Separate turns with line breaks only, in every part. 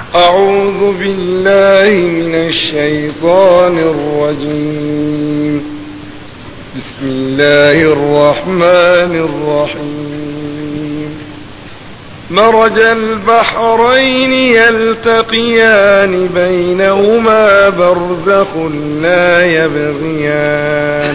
أعوذ بالله من الشيطان الرجيم بسم الله الرحمن الرحيم مرج البحرين يلتقيان بينهما برزخ لا يبغيان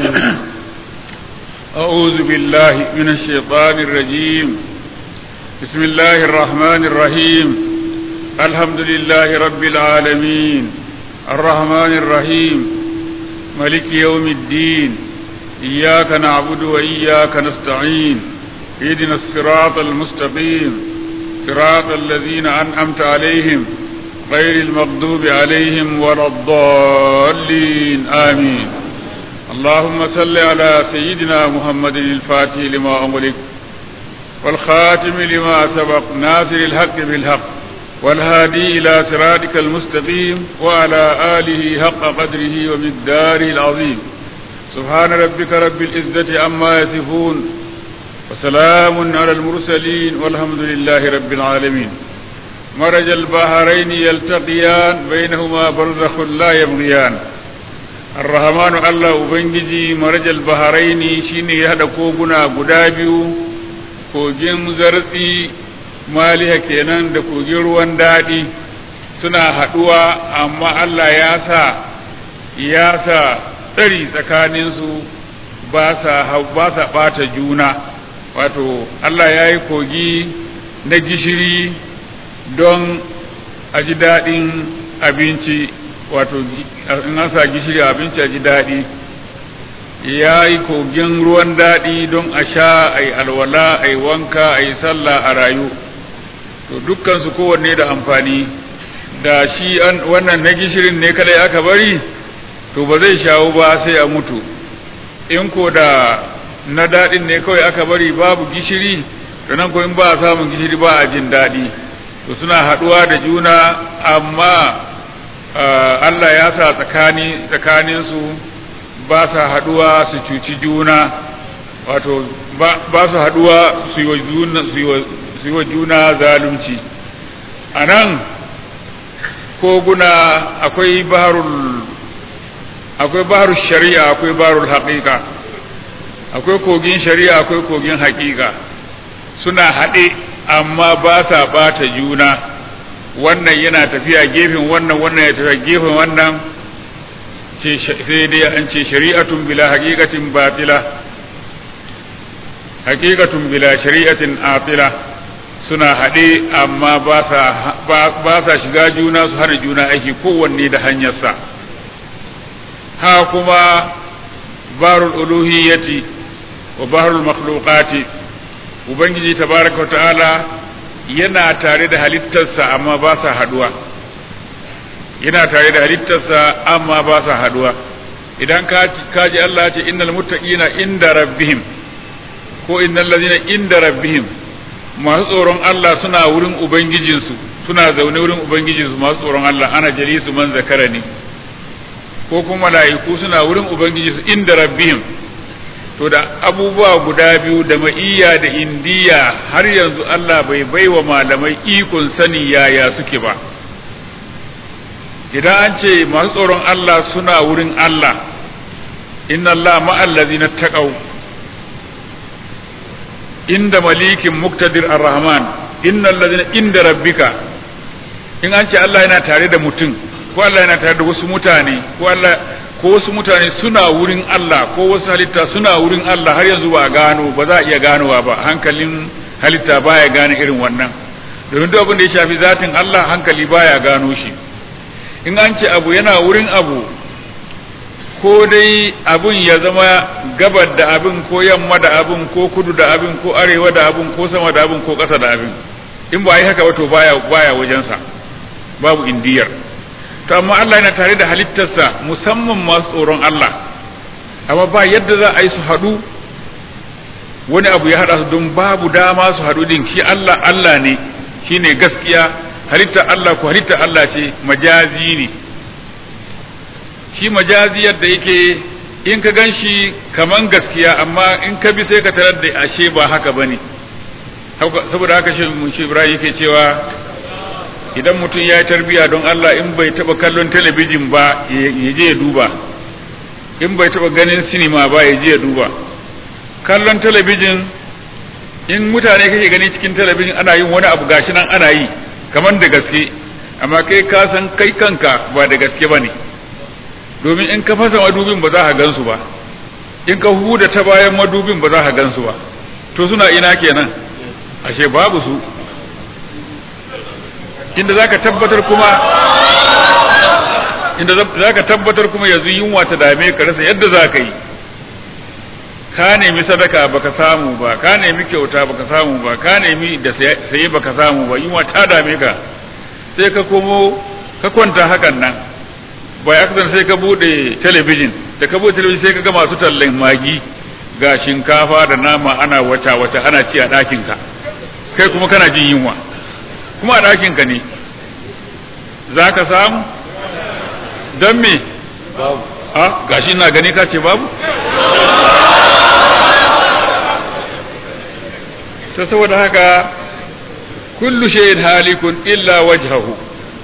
أعوذ بالله من الشيطان الرجيم بسم الله الرحمن الرحيم الحمد لله رب العالمين الرحمن الرحيم ملك يوم الدين إياك نعبد وإياك نستعين اهدنا الصراط المستقيم صراط الذين أنعمت عليهم غير المغضوب عليهم ولا الضالين آمين اللهم صل على سيدنا محمد الفاتح لما أملك والخاتم لما سبق ناصر الحق بالحق والهادي إلى صراطك المستقيم وعلى آله حق قدره ومقداره العظيم سبحان ربك رب العزة عما يصفون وسلام على المرسلين والحمد لله رب العالمين مرج البحرين يلتقيان بينهما برزخ لا يبغيان الرحمن الله ubangiji marajal baharaini shine ya hada koguna guda biyu kogin zartsi maliha kenan da kogin ruwan daɗi suna haɗuwa amma Allah ya sa ya sa tsari tsakaninsu ba sa ba sa ɓata juna wato Allah ya yi kogi na gishiri don a ji daɗin abinci wato in an sa gishiri abinci a ji daɗi ya yi kogin ruwan daɗi don a sha a yi alwala a yi wanka a yi sallah a rayu to dukkansu kowanne da amfani da shi wannan na gishirin ne kadai aka bari to ba zai shawo ba sai a mutu in ko da na daɗin ne kawai aka bari babu gishiri to nan ko in ba a samun gishiri ba a jin daɗi to suna haɗuwa da juna amma Allah ya sa tsakani tsakaninsu ba sa haɗuwa su cuci juna wato ba su haɗuwa su yi wa juna zalunci a nan koguna akwai baharul akwai baharul shari'a akwai baharul haƙiƙa akwai kogin shari'a akwai kogin haƙiƙa suna haɗe amma ba sa ɓata juna wannan yana tafiya gefen wannan wannan ya tafiya gefen wannan sai dai an ce shari'atun bila haqiqatin batila haqiqatun bila shari'atin atila suna haɗe amma ba sa ba sa shiga juna su hana juna aiki kowanne da hanyarsa ha kuma barul uluhiyyati wa barul makhluqati ubangiji tabaraka wa ta'ala yana tare da halittarsa amma ba sa haduwa yana tare da halittarsa amma ba sa haduwa idan ka ji Allah ce innal muttaqina inda rabbihim ko innal ladina inda rabbihim masu tsoron Allah suna wurin ubangijinsu suna zaune wurin ubangijinsu masu tsoron Allah ana jalisu man zakarani ko kuma mala'iku suna wurin ubangijinsu inda rabbihim to da abubuwa guda biyu da ma'iyya da indiya har yanzu Allah bai baiwa malamai ikon sani yaya suke ba idan an ce masu tsoron Allah suna wurin Allah inna Allah ma'allazina taqaw inda malikin muktadir ar-rahman innal ladina inda rabbika in an ce Allah yana tare da mutum ko Allah yana tare da wasu mutane ko Allah ko wasu mutane suna wurin Allah ko wasu halitta suna wurin Allah har yanzu ba gano ba za a iya ganowa ba hankalin halitta baya gane irin wannan domin duk abin da ya shafi zatin Allah hankali baya gano shi in an ce abu yana wurin abu ko dai abun ya zama gabar da abin ko yamma da abin ko kudu da abin ko arewa da abin ko sama da abin ko ƙasa da abin in ba yi haka ba to baya baya wajensa babu indiyar to amma Allah yana tare da halittarsa musamman masu tsoron Allah amma ba yadda za a yi su haɗu wani abu ya haɗa su don babu dama su haɗu din shi Allah Allah ne shi ne gaskiya halittar Allah ko halittar Allah ce majazi ne shi majazi yadda yake in ka gan shi kaman gaskiya amma in ka bi sai ka tarar da ashe ba haka ba ne saboda haka shi Ibrahim yake cewa idan mutum ya yi tarbiya don Allah in bai taba kallon talabijin ba ya je ya duba in bai taba ganin sinima ba ya je ya duba kallon talabijin in mutane kake gani cikin talabijin ana yin wani abu gashi nan ana yi kamar da gaske amma kai ka san kai kanka ba da gaske ba ne domin in ka fasa madubin ba za ka gansu ba in ka huda ta bayan madubin ba za ka gansu ba to suna ina kenan ashe babu su inda za ka tabbatar kuma inda za ka tabbatar kuma yanzu yunwa ta dame ka rasa yadda za ka yi ka nemi sadaka baka samu ba ka nemi kyauta baka samu ba ka nemi da saye baka samu ba yunwa ta dame ka sai ka komo ka kwanta hakan nan bai akasan sai ka bude talabijin da ka bude talabijin sai ka ga masu tallan magi ga shinkafa da nama ana wata wata ana ci a ɗakinka kai kuma kana jin yunwa kuma a ɗakinka ne za ka samu don me a gashi na gani ka ce babu ta saboda haka kullu shayin halikun illa wajhahu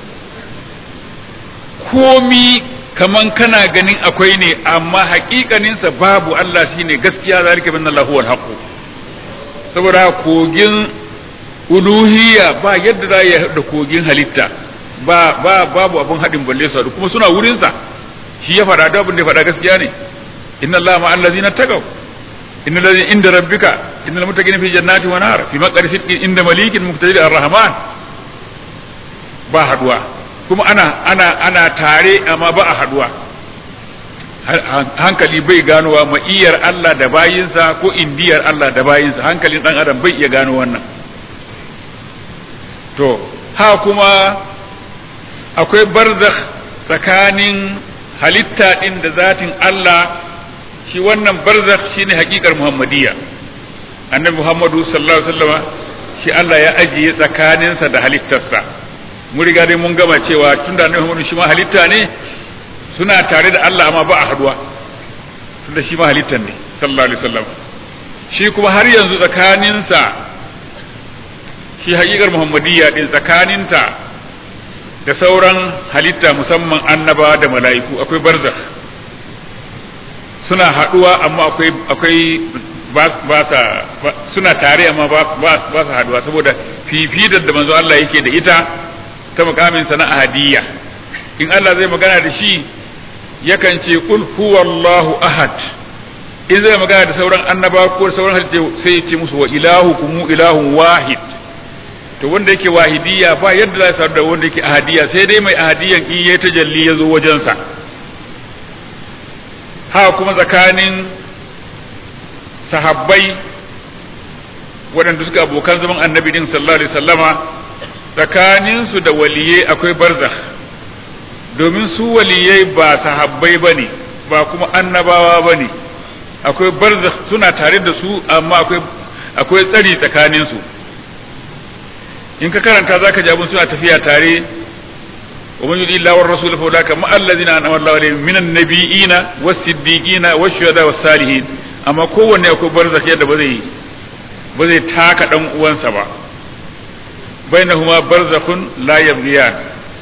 komi kaman kana ganin akwai ne amma haƙiƙaninsa babu Allah shine gaskiya zalika bin Allahu wal haqq saboda kogin uluhiyya ba yadda za ya da kogin halitta ba ba babu abun haɗin balle su kuma suna wurinsa shi ya faɗa da abin da ya faɗa gaskiya ne inna Allah ma allazina taqaw inna allazina inda rabbika innal muttaqina fi jannati wa nar fi maqari sidqin inda malikin muqtadir ar-rahman ba haduwa kuma ana ana ana tare amma ba a haduwa hankali bai ganowa ma'iyar Allah da bayinsa ko indiyar Allah da bayinsa hankalin dan adam bai iya gano wannan to ha kuma akwai barzakh tsakanin halitta din da zatin Allah shi wannan barzakh shine hakikar muhammadiyya annabi muhammadu sallallahu alaihi wasallam shi Allah ya ajiye tsakaninsa da halittarsa mun riga dai mun gama cewa tunda annabi muhammadu shi ma halitta ne suna tare da Allah amma ba a haduwa tunda shi ma halittar ne sallallahu alaihi wasallam shi kuma har yanzu tsakaninsa shi hakikar muhammadiyya din tsakaninta da sauran halitta musamman annaba da mala'iku akwai barzakh suna haduwa amma akwai akwai ba sa suna tare amma ba ba sa haduwa saboda fifidar da manzo Allah yake da ita ta mukamin sa na ahadiyya in Allah zai magana da shi yakan ce qul huwallahu ahad in zai magana da sauran annaba ko sauran halitta sai ya ce musu wa ilahukum ilahun wahid to wanda yake wahidiyya ba yadda za su da wanda yake ahadiyya sai dai mai ahadiyyan in yayi tajalli ya zo wajensa haka kuma tsakanin sahabbai waɗanda suka abokan zaman annabi din sallallahu alaihi sallama tsakaninsu da waliyai akwai barzakh domin su waliyai ba sahabbai ba ne ba kuma annabawa ba ne akwai barzakh suna tare da su amma akwai akwai tsari tsakaninsu in ka karanta zaka ji abin suna tafiya tare wa man yudi illa war rasul fa ulaka ma allazina an'ama Allahu alaihim minan nabiyina was siddiqina was shuhada was salihin amma kowanne akwai barzakh yadda ba zai ba zai taka dan uwansa ba bainahuma barzakhun la yabghiyan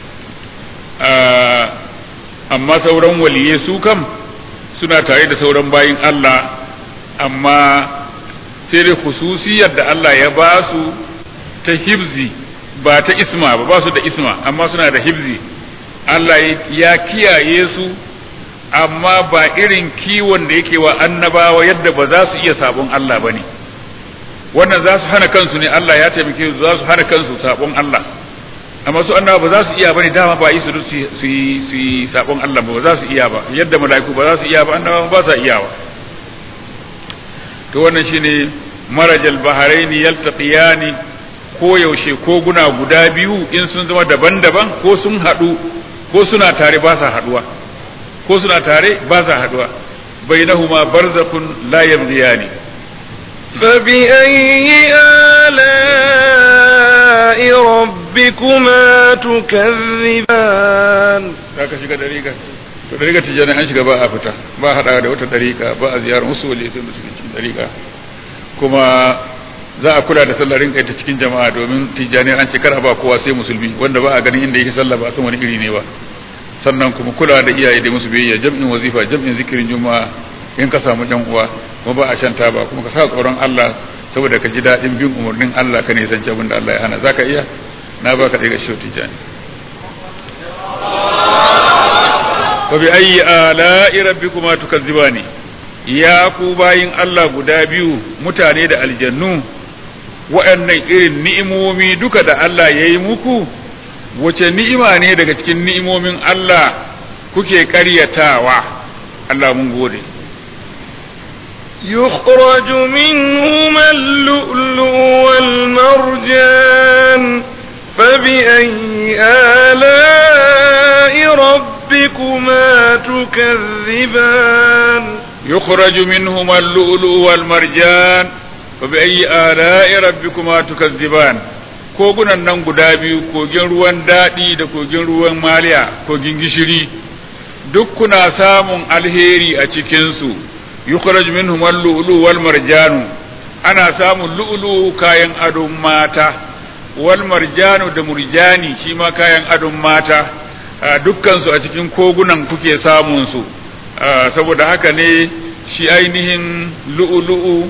amma sauran waliye su kam suna tare da sauran bayin Allah amma sai dai khususiyar da Allah ya ba su ta hibzi ba ta isma ba ba su da isma amma suna da hibzi Allah ya kiyaye su amma ba irin kiwon da yake wa annabawa yadda ba za su iya sabon Allah ba ne wannan za su hana kansu ne Allah ya taimake su za su hana kansu sabon Allah amma su annaba ba za su iya ba ne dama ba yi su su yi sabon Allah ba za su iya ba yadda mala'iku ba za su iya ba annaba ba za iya ba to wannan shine marajal baharaini yaltaqiyani ko yaushe ko guna guda biyu in sun zama daban-daban ko sun haɗu ko suna tare ba sa haɗuwa ko suna tare ba sa haɗuwa bainahuma barzakhun la yabghiyani
فبأي آلاء ربكما تكذبان
ka shiga dariƙa to dariƙa tijani an shiga ba a fita ba haɗa da wata dariƙa ba a ziyarar wasu wali sai musulunci dariƙa kuma za a kula da sallar rinka ta cikin jama'a domin tijjani an ce kar ba kowa sai musulmi wanda ba a ganin inda yake sallah ba san wani iri ne ba sannan kuma kula da iyaye da musu biyayya jam'in wazifa jam'in zikirin juma'a in ka samu yan uwa kuma ba a shan taba kuma ka sa tsoron Allah saboda ka ji daɗin bin umarnin Allah ka nisanci abin da Allah ya hana zaka iya na baka daga shi tijjani wa bi ayyi ala'i rabbikuma tukazzibani ya ku bayin Allah guda biyu mutane da aljannu waɗannan irin ni'imomi duka da Allah ya yi muku wace ni'ima ne daga cikin ni'imomin Allah kuke ƙaryatawa Allah mun gode
يخرج منهما اللؤلؤ والمرجان فبأي آلاء ربكما تكذبان
يخرج منهما اللؤلؤ والمرجان فبأي آلاء ربكما تكذبان kogunan nan guda biyu kogin ruwan daɗi da kogin ruwan maliya kogin gishiri duk kuna samun alheri a cikinsu yukhraj minhum al-lu'lu wal marjanu ana samun lu'lu kayan adon mata wal marjanu da murjani shi ma kayan adon mata dukkan su a cikin kogunan kuke samun su saboda haka ne shi ainihin lu'lu'u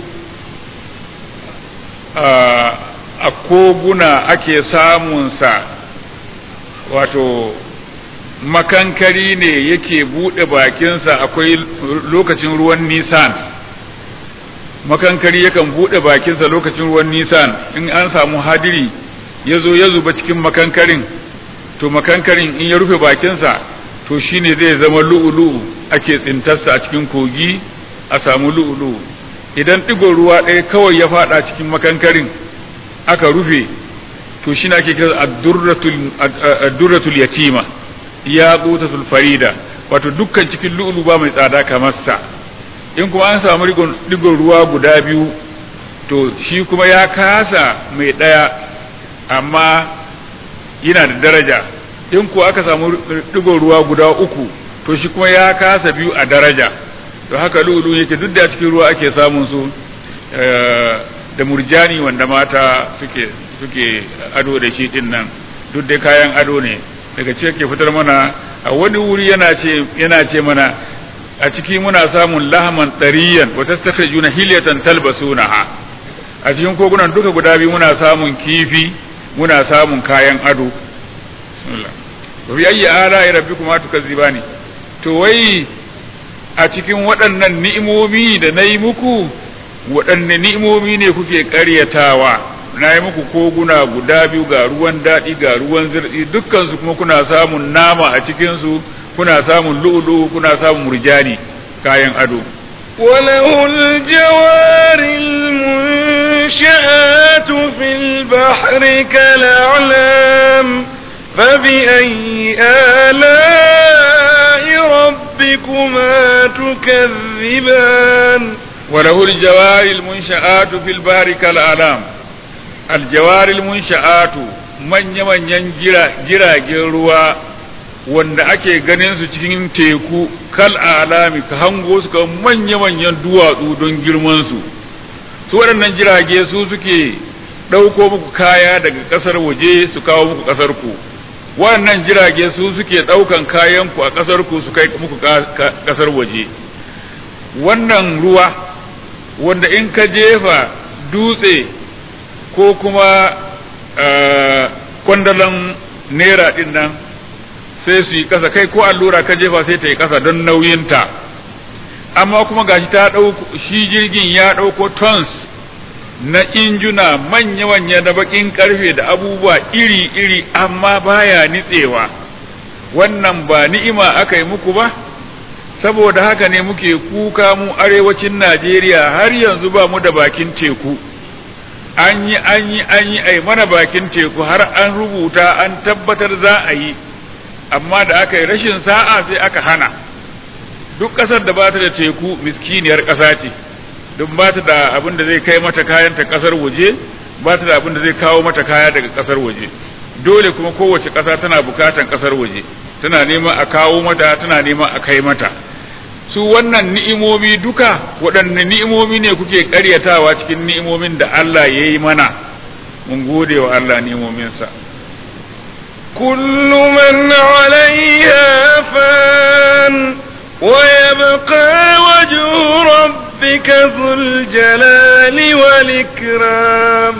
a koguna ake samunsa wato makankari ne yake buɗe bakinsa akwai lokacin ruwan nisan makankari yakan buɗe bakinsa lokacin ruwan nisan in an samu hadiri ya zo ya zuba cikin makankarin to makankarin in ya rufe bakinsa to shine zai zama lu'ulu'u ake tsintarsa a cikin kogi a samu lu'ulu'u idan ɗigon ruwa ɗaya kawai ya faɗa cikin makankarin aka rufe to shi ake kira ad-durratul yatima ya qutatul farida wato dukkan cikin lu'ulu ba mai tsada kamar sa in kuma an samu digon ruwa guda biyu to shi kuma ya kasa mai ɗaya amma yana da daraja in ko aka samu digon ruwa guda uku to shi kuma ya kasa biyu a daraja to haka lu'ulu yake duk da cikin ruwa ake samun su da murjani wanda mata suke suke ado da shi din nan duk dai kayan ado ne daga ce ke fitar mana a wani wuri yana ce yana ce mana a ciki muna samun lahaman tariyan wa tastakhrijuna hilyatan talbasunaha a cikin kogunan duka guda biyu muna samun kifi muna samun kayan ado bismillah wa bi ayyi ala'i rabbikuma tukazzibani to wai a cikin waɗannan ni'imomi da nayi muku waɗanne ni'imomi ne kuke ƙaryatawa na yi muku koguna guda biyu ga ruwan daɗi ga ruwan zirɗi dukkansu kuma kuna samun nama a cikinsu kuna samun lu'ulu kuna samun murjani kayan ado
وله الجوار المنشآت في البحر كالأعلام فبأي آلاء ربكما تكذبان
وله الجوار المنشآت في البحر كالأعلام الجوار المنشآت من يمن ينجر جراجين ruwa wanda ake ganin su cikin teku kal alami ka hango su ka manya-manyan duwatsu don girman su su waɗannan jirage su suke ɗauko muku kaya daga ƙasar waje su kawo muku ƙasar ku waɗannan jirage su suke ɗaukan kayan ku a ƙasar ku su kai muku ƙasar waje wannan ruwa wanda in ka jefa dutse ko kuma kwandalan naira din nan sai su yi kasa kai ko allura ka jefa sai ta yi kasa don nauyinta amma kuma gashi ta ɗauko shi jirgin ya ɗauko tons na injuna manya-manya na bakin karfe da abubuwa iri-iri amma baya nitsewa wannan ba ni'ima aka yi muku ba saboda haka ne muke kuka mu arewacin Najeriya har yanzu ba mu da bakin teku an yi an yi an yi ai mana bakin teku har an rubuta an tabbatar za a yi amma da aka yi rashin sa'a sai aka hana duk ƙasar da ba ta da teku miskiniyar ƙasa ce duk ba ta da abin da zai kai mata kayan ta ƙasar waje ba ta da abin da zai kawo mata kaya daga ƙasar waje dole kuma kowace ƙasa tana bukatan ƙasar waje tana neman a kawo mata tana neman a kai mata su wannan ni'imomi duka waɗanne ni'imomi ne kuke ƙaryatawa cikin ni'imomin da Allah ya yi mana mun gode wa Allah ni'imominsa
كل من عليها فان ويبقى وجه ربك ذو الجلال والإكرام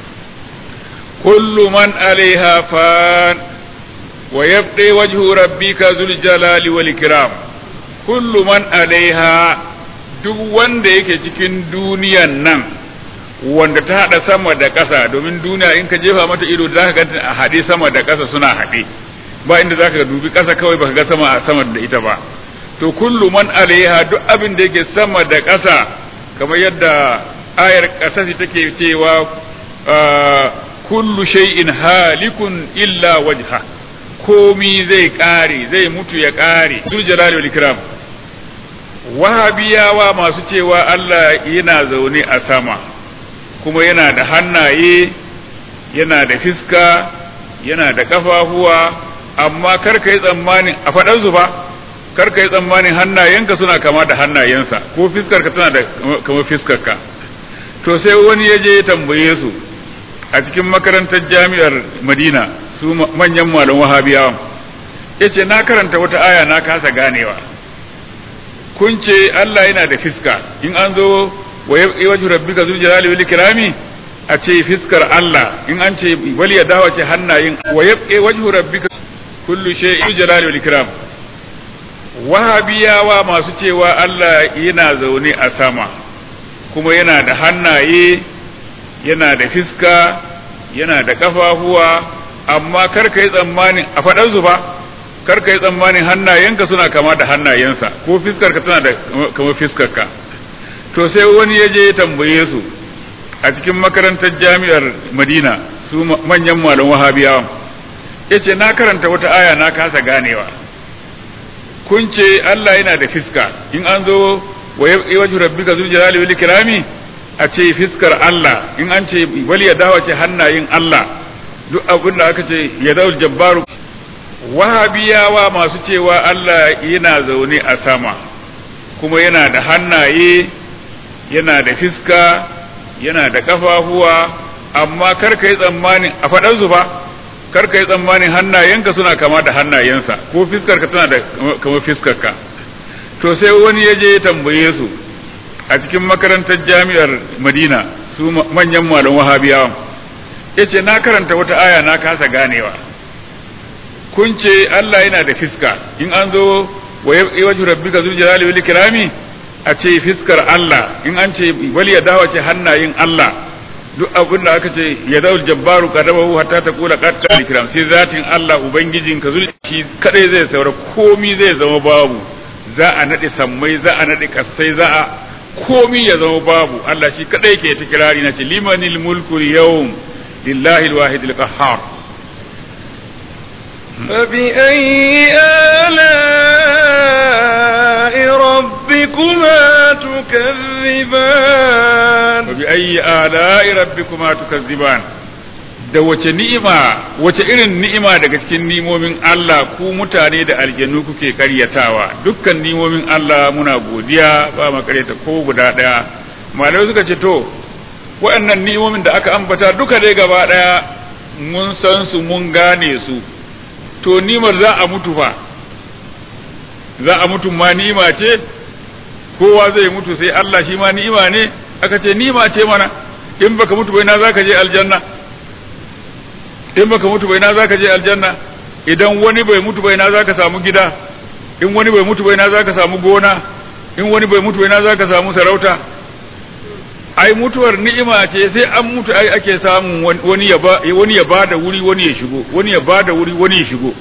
كل من عليها فان ويبقى وجه ربك ذو الجلال والإكرام كل من عليها duk wanda yake cikin duniyan nan wanda ta haɗa sama da ƙasa domin duniya in ka jefa mata ido za ka ganta a haɗe sama da ƙasa suna haɗe ba inda za ka dubi ƙasa kawai baka ga sama a sama da ita ba to kullu man alaiha duk abin da yake sama da ƙasa kamar yadda ayar ƙasa take cewa kullu shay'in halikun illa wajha komi zai ƙare zai mutu ya ƙare zul jalali wal ikram wahabiyawa masu cewa Allah yana zaune a sama kuma yana da hannaye yana da fiska yana da kafafuwa amma kar ka yi tsammanin a faɗansu ba kar ka yi tsammanin hannayenka suna kama da hannayensa ko fiskarka tana da kama fiskarka to sai wani ya je ya tambaye su a cikin makarantar jami'ar madina su manyan malam wahabiyawa ya ce na karanta wata aya na kasa ganewa kun ce Allah yana da fiska in an zo wa wajhu rabbika zul jalali wal ikrami a ce fiskar Allah in an ce wal yadawa ce hannayin wa yabqa wajhu rabbika kullu shay'in jalali wal ikram wahabiyawa masu cewa Allah yana zaune a sama kuma yana da hannaye yana da fiska yana da kafafuwa amma kar ka yi tsammanin a faɗansu ba kar ka yi tsammanin hannayenka suna kama da hannayensa ko fiskarka tana da kama fiskarka to sai wani ya je ya tambaye su a cikin makarantar jami'ar madina su manyan malam wahabiyawa ya ce na karanta wata aya na kasa ganewa kun ce Allah yana da fiska in an zo wa wajhu rabbika zul jalali wal ikrami a ce fiskar Allah in an ce wal yadawa ce hannayen Allah duk abin da aka ce yadawul jabbaru wahabiyawa masu cewa Allah yana zaune a sama kuma yana da hannaye yana da fiska yana da kafafuwa amma kar ka yi tsammanin a faɗansu ba kar ka yi tsammanin hannayenka suna kama da hannayensa ko fiskarka tana da kama fiskarka to sai wani ya je ya tambaye su a cikin makarantar jami'ar madina su manyan malam wahabiyawa ya ce na karanta wata aya na kasa ganewa kun ce Allah yana da fiska in an zo wa wajhu rabbika zul jalali wal ikrami a ce fiskar Allah in an ce wal yadawa ce hannayen Allah duk abin da aka ce ya zaul jabbaru qadabahu hatta taqula qad ikram sai zatin Allah ubangijin ka zulci kadai zai saura komi zai zama babu za a nade sammai za a nade kasai za a komi ya zama babu Allah shi kadai ke ta kirari na ce limanil mulku yawm lillahi alwahid alqahhar
فبأي آلاء ربكما تكذبان
فبأي آلاء ربكما تكذبان da wace ni'ima wace irin ni'ima daga cikin ni'imomin Allah ku mutane da aljanu kuke karyatawa dukkan ni'imomin Allah muna godiya ba mu karyata ko guda daya malamai suka ce to waɗannan ni'imomin da aka ambata duka dai gaba daya mun san su mun gane su to nimar za a mutu fa za a mutu ma ni'ima ce kowa zai mutu sai Allah shi ma ni'ima ne aka ce ni'ima ce mana in baka mutu bai na zaka je aljanna in baka mutu bai na zaka je aljanna idan wani bai mutu bai na zaka samu gida in wani bai mutu bai na zaka samu gona in wani bai mutu bai na zaka samu sarauta ai mutuwar ni'ima ce sai an mutu ai ake samun wani ya ba wani ya bada wuri wani ya shigo wani ya bada wuri wani ya shigo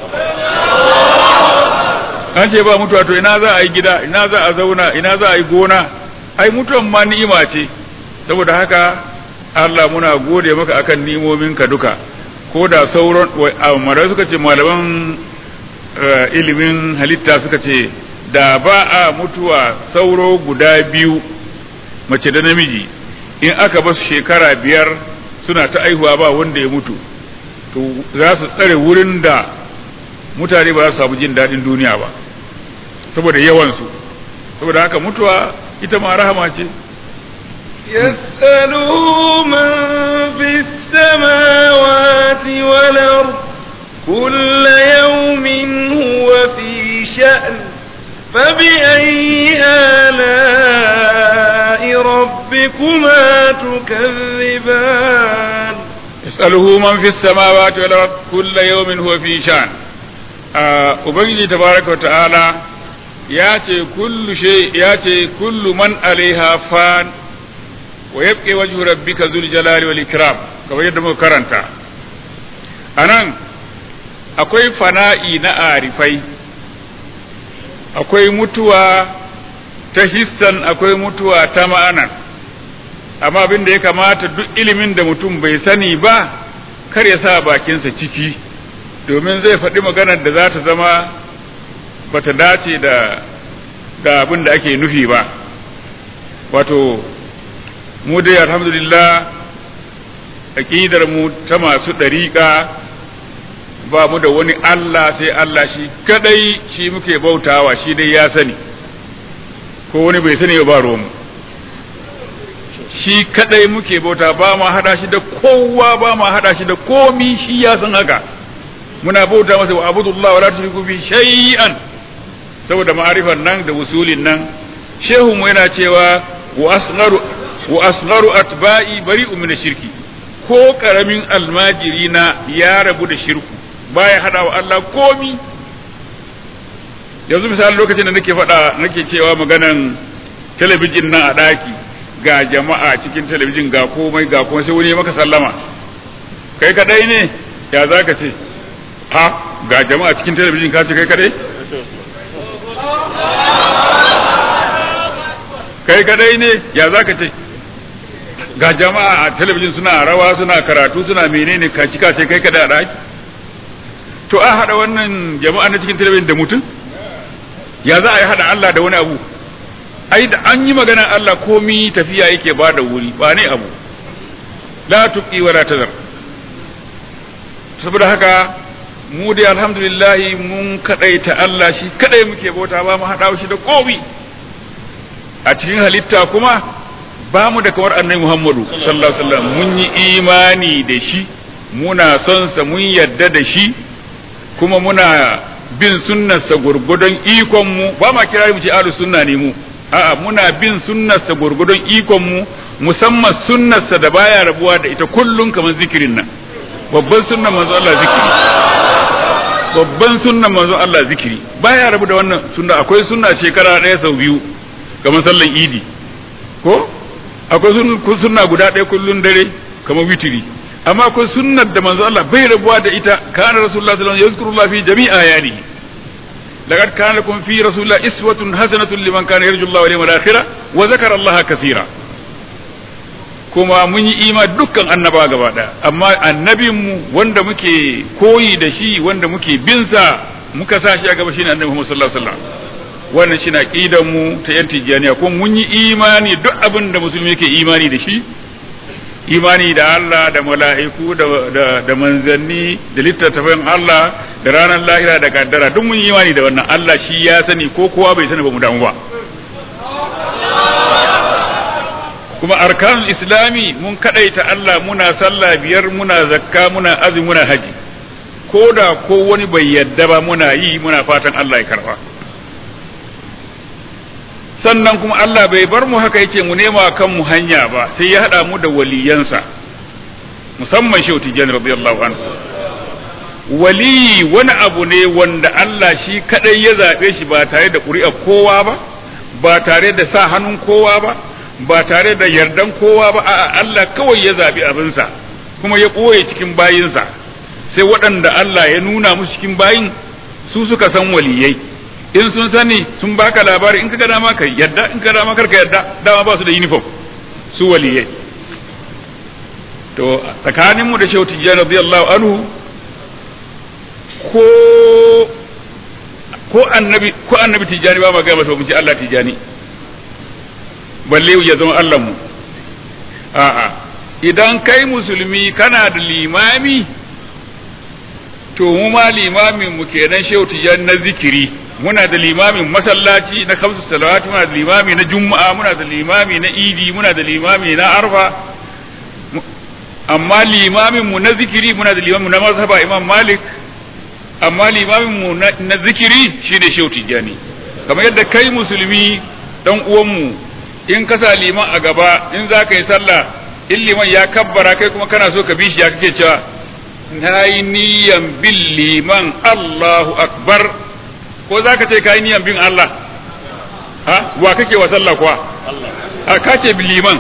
an ce ba mutuwa to ina za a yi gida ina za a zauna ina za a yi gona ai mutuwan ma ni'ima ce saboda haka Allah muna gode maka akan ni'imominka duka ko da sauran malamai suka ce malaman ilimin halitta suka ce da ba a mutuwa sauro guda biyu mace da namiji in aka basu shekara biyar suna ta aihuwa ba wanda ya mutu to za su tsare wurin da mutane ba za su samu jin daɗin duniya ba saboda yawansu saboda haka mutuwa ita ma rahama ce
يسأله من في السماوات والأرض كل يوم هو في شأن فبأي آلاء ربكما تكذبان
يسأله من في السماوات والأرض كل يوم هو في شأن Ubangiji tabaraka ta'ala ya ce kullu shay ya ce kullu man alaiha fan wa yabqi wajhu rabbika dhul jalali wal ikram kamar yadda muka karanta anan akwai fana'i na arifai akwai mutuwa ta hissan akwai mutuwa ta ma'ana amma abin da ya kamata duk ilimin da mutum bai sani ba kar ya sa bakinsa ciki domin zai faɗi maganar da za ta zama bata dace da da abin da ake nufi ba wato mu dai alhamdulillah aƙidar mu ta masu ɗariƙa ba mu da wani Allah sai Allah shi kadai shi muke bautawa shi dai ya sani ko wani bai sani ba ruwanmu shi kadai muke bauta ba ma hada shi da kowa ba ma hada shi da komi shi ya san haka muna bauta masa wa abudullah wa la tushriku bi shay'an saboda ma'arifan nan da usulin nan shehu mu yana cewa wa asgharu wa asgharu atba'i bari'u min shirki ko karamin almajiri na ya rabu da shirku baya hada wa Allah komi yanzu misali lokacin da nake faɗa nake cewa maganan talabijin nan a ɗaki ga jama'a cikin talabijin ga komai ga komai sai wani ya maka sallama kai kadai ne ya za ka ce ha ga jama'a cikin talabijin ka ce kai kadai kai kadai ne ya za ka ce ga jama'a a talabijin suna rawa suna karatu suna menene ka cika ce kai kadai a ɗaki to a haɗa wannan jama'a na cikin talabijin da mutum ya za a yi haɗa Allah da wani abu ai da an yi maganar Allah komi tafiya yake ba da wuri ba ne abu la tuqi wa la tazar saboda haka mu dai alhamdulillah mun kadaita Allah shi kadai muke bauta ba mu hada shi da komi a cikin halitta kuma ba mu da kamar annabi Muhammadu sallallahu alaihi wasallam mun yi imani da shi muna son sa mun yadda da shi kuma muna bin sunnarsa gurgudun ikon mu ba ma kira mu ce ahlus sunna ne mu a'a muna bin sunnarsa gurgudun ikon mu musamman sunnarsa da baya rabuwa da ita kullun kamar zikirin nan babban sunnan manzo Allah zikiri babban sunnan manzo Allah zikiri baya rabu da wannan sunna akwai sunna shekara ɗaya sau biyu kamar sallan idi ko akwai sunna guda ɗaya kullun dare kamar witiri amma akwai sunnar da manzo Allah bai rabuwa da ita kana rasulullah sallallahu alaihi wasallam yazkurullah fi jami'a ayanihi لقد كان لكم في رسول الله إسوة حسنة لمن كان يرجو الله واليوم الآخرة وذكر الله كثيرا kuma mun yi ima dukkan annaba gaba ɗaya amma annabinmu wanda muke koyi da shi wanda muke binsa muka sa shi a gaba shine annabi Muhammad sallallahu alaihi wasallam wannan shine aqidan mu ta yan tijaniya kuma mun yi imani duk abin da musulmi yake imani da shi imani da Allah da mala'iku da, da, da manzanni da littattafan Allah da ranar lahira da kaddara duk mun yi imani da wannan Allah shi ya sani ko kowa bai sani ba mu damu ba kuma arkanul islami mun kadaita Allah muna sallah biyar muna zakka muna azumi muna haji ko da ko wani bai yadda ba muna yi muna fatan Allah ya karba sannan kuma Allah bai bar mu haka yake mu nema kan mu hanya ba sai ya hada mu da waliyansa musamman shehu tijjani radiyallahu anhu wali wani abu ne wanda Allah shi kadai ya zabe shi ba tare da ƙuri'ar kowa ba ba tare da sa hannun kowa ba ba tare da yardan kowa ba a'a Allah kawai ya zabi abinsa kuma ya ɓoye cikin bayinsa sai waɗanda Allah ya nuna musu cikin bayin su suka san waliyai in sun sani sun baka labari in ka gada ma ka yadda in ka dama karka yadda dama ba su da uniform su waliyai to tsakaninmu da shehu tijjani radiyallahu anhu ko ko annabi ko annabi tijjani ba ma ga masa mu ce Allah tijjani balle ya zama Allah mu a'a idan kai musulmi kana da limami to mu ma limamin mu kenan shehu tijjani na zikiri muna da limamin masallaci na kamsu salawati muna da limami na juma'a muna da limami na idi muna da limami na arfa amma limamin mu na zikiri muna da limamin na mazhaba imam malik amma limamin mu na zikiri shine shehu tijjani kamar yadda kai musulmi dan uwanmu in ka sa liman a gaba in za ka yi sallah in liman ya kabbara kai kuma kana so ka bi shi ya kake cewa na yi niyan bin liman Allahu akbar ko za ka ce ka yi niyan bin Allah ha wa kake wa sallah kuwa a ka ce bin liman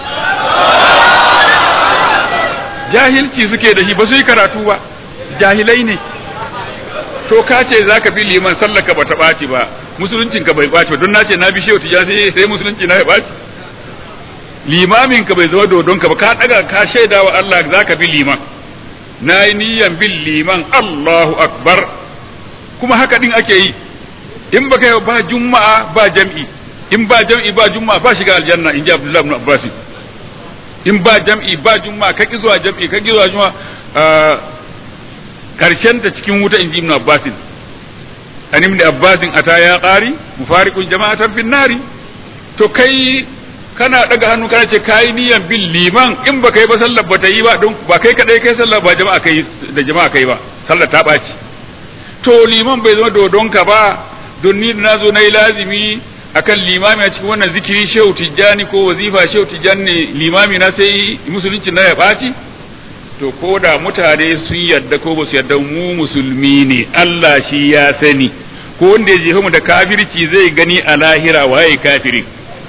jahilci suke da shi ba su yi karatu ba jahilai ne to ka ce za ka bi liman sallah ka bata ɓaci ba musuluncin ka bai ɓaci ba don na ce na bi shehu tijani sai sai musulunci na ya ɓaci limamin ka bai zama dodon ka ba ka daga ka shaida wa Allah za ka bi liman na yi niyan bin liman Allahu akbar kuma haka din ake yi in ba kai ba juma'a ba jam'i in ba jam'i ba juma'a ba shiga aljanna in ji Abdullahi ibn Abbas in ba jam'i ba juma'a ka ki zuwa jam'i ka ki zuwa juma'a karshen ta cikin wuta in ji Ibn Abbas an ibn Abbas ata ya qari mufariqun jama'atan fin nari to kai kana daga hannu kana ce kayi niyan bin liman in ba kai ba sallar ba ta yi ba don ba kai kadai kai sallar ba jama'a kai da jama'a kai ba sallar ta ɓaci to liman bai zama dodonka ba don ni na zo na yi lazimi akan limami a cikin wannan zikiri shehu tijjani ko wazifa shehu tijjani ne limami na sai musulunci na ya ɓaci to ko da mutane sun yadda ko ba su yadda mu musulmi ne Allah shi ya sani ko wanda ya jefa mu da kafirci zai gani a lahira waye kafirin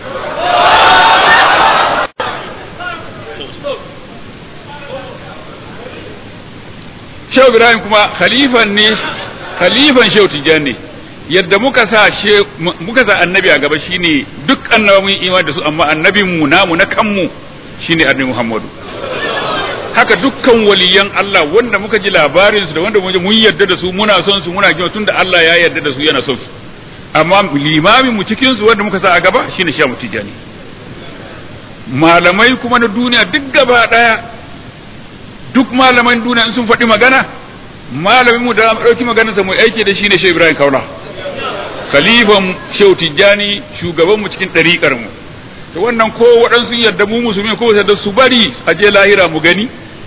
Shehu Ibrahim kuma khalifan ne khalifan Shehu Tijjani yadda muka sa muka sa annabi a gaba shine duk annaba mun imani da su amma annabin mu namu na kanmu shine annabi Muhammadu haka dukkan waliyan Allah wanda muka ji labarin su da wanda mun yarda da su muna son su muna kima tunda Allah ya yarda da su yana son su amma limamin mu cikin su wanda muka sa a gaba shine Shehu Tijjani malamai kuma na duniya duk gaba daya duk malaman duniya in sun faɗi magana malamin mu da ɗauki maganar sa mu aiki da shi ne Shehu Ibrahim Kaula khalifan Shehu Tijjani shugaban mu cikin ɗariƙar mu to wannan ko waɗansu yarda mu musulmi ko da su bari a je lahira mu gani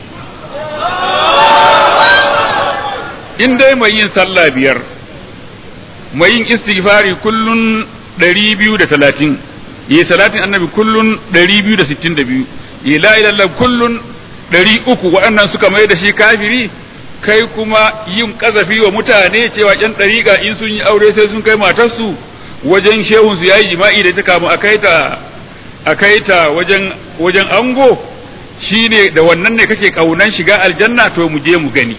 in dai mai yin sallah biyar mai yin istighfari kullun ɗari biyu da talatin yi salatin annabi kullun ɗari biyu da sittin da biyu yi la ilallah kullun ɗari uku waɗannan suka mai da shi kafiri kai kuma yin ƙazafi wa mutane cewa ƴan ɗariƙa in sun yi aure sai sun kai matarsu wajen shehun su yayi jima'i da ta kamu a kai ta a kai ta wajen wajen ango shine da wannan ne kake kaunan shiga aljanna to mu je mu gani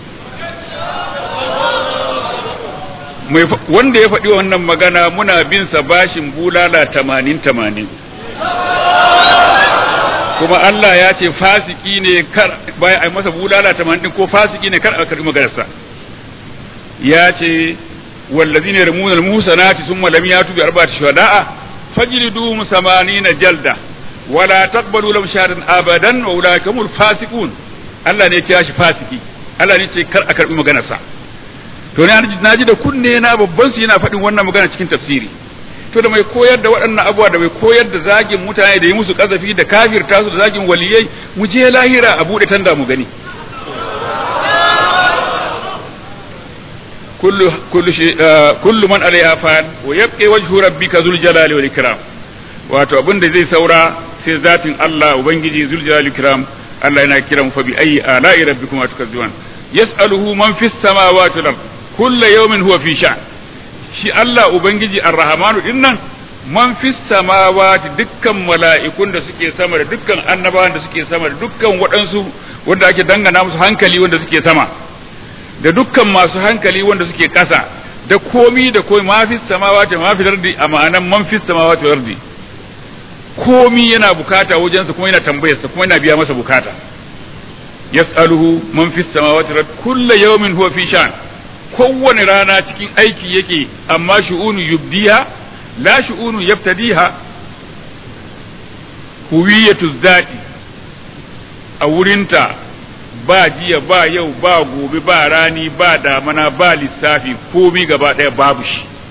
mai wanda ya faɗi wannan magana muna bin sa bashin bulala tamanin tamanin kuma Allah ya ce fasiki ne kar baya ai masa bulala tamanin ko fasiki ne kar a karbi maganarsa ya ce wallazina yarmuna al-muhsanati thumma lam yatu bi arba'ati shuhada'a fajliduhum samanina jalda wala taqbalu lahum shahadan abadan wa ulaika humul fasiqun Allah ne ya kira shi fasiki Allah ne ce kar a karbi maganarsa to na ji da kunne na babban su yana faɗin wannan magana cikin tafsiri to da mai koyar da waɗannan abubuwa da mai koyar da zagin mutane da yi musu kazafi da kafirta su da zagin waliyai mu je lahira a buɗe tanda mu gani kullu kullu shi kullu man alaiha fan wa yabqi wajhu rabbika zul jalali wal ikram wato abin da zai saura sai zatin Allah ubangiji zul jalali wal ikram Allah yana kiran fa bi ayi ala'i rabbikuma tukazziban yas'aluhu man fis samawati wal ard kullu yawmin huwa fi sha'n shi Allah Ubangiji Ar-Rahmanu din nan man fi samawati dukkan mala'ikun da suke sama da dukkan annabawan da suke sama da dukkan waɗansu wanda ake dangana musu hankali wanda suke sama da dukkan masu hankali wanda suke ƙasa da komi da komi ma fi samawati ma fi ardi a ma'anan man fi samawati wal ardi komi yana bukata wajensa kuma yana tambayarsa kuma yana biya masa bukata yas'aluhu man fi samawati wal ardi kullu yawmin huwa fi sha'n kowane rana cikin aiki yake amma shu'unu yubdiha la shu'unu yaftadiha huwiyatu zati a wurinta ba jiya ba yau ba gobe ba rani ba damana ba lissafi komi gaba ɗaya babu shi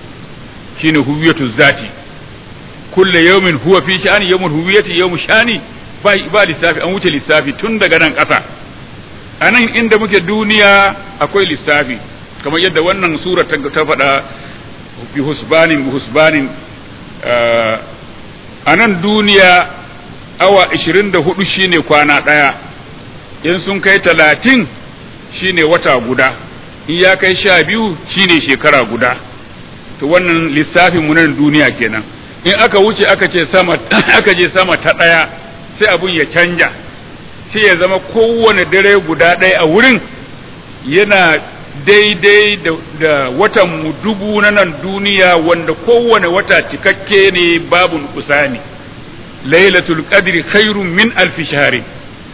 shine huwiyatu zati kulle yawmin huwa fi sha'ani yawmul huwiyati yawmu sha'ani ba ba lissafi an wuce lissafi tun daga nan ƙasa a nan inda muke duniya akwai lissafi kamar yadda wannan sura ta faɗa bi husbanin bi husbanin a nan duniya awa 24 shine kwana ɗaya in sun kai talatin shine wata guda in ya kai sha biyu shine shekara guda to wannan lissafin mu nan duniya kenan in aka wuce aka ce sama aka je sama ta ɗaya sai abun ya canja sai ya zama kowane dare guda ɗaya a wurin yana daidai da, da watan mu dubu na nan duniya wanda kowane wata cikakke ne babu kusani lailatul qadri khairun min alfi shahrin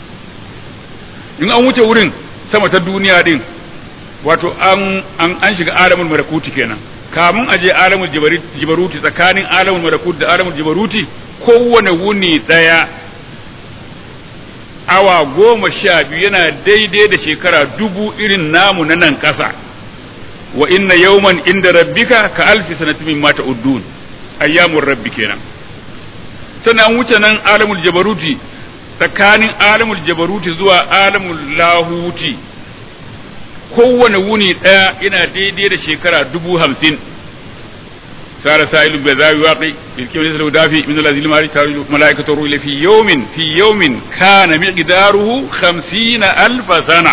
in an wuce wurin sama ta duniya din wato an an, an shiga alamul malakuti kenan kamun a je alamul jibaruti tsakanin alamul malakuti da alamul jibaruti kowane wuni daya awa goma sha biyu yana daidai da shekara dubu irin namu na nan ƙasa wa inna yawman inda rabbika ka alfi sanati min mata uddun ayyamur rabbi kenan sannan wuce nan alamul jabaruti tsakanin alamul jabaruti zuwa alamul lahuti kowane wuni ɗaya yana daidai da shekara dubu hamsin sara sa'ilun bai zawi waƙi bilkin wani salau dafi min Allah zilma ri taru mala'ikatu ruhi fi yawmin fi yawmin kana miqdaruhu 50 alf sana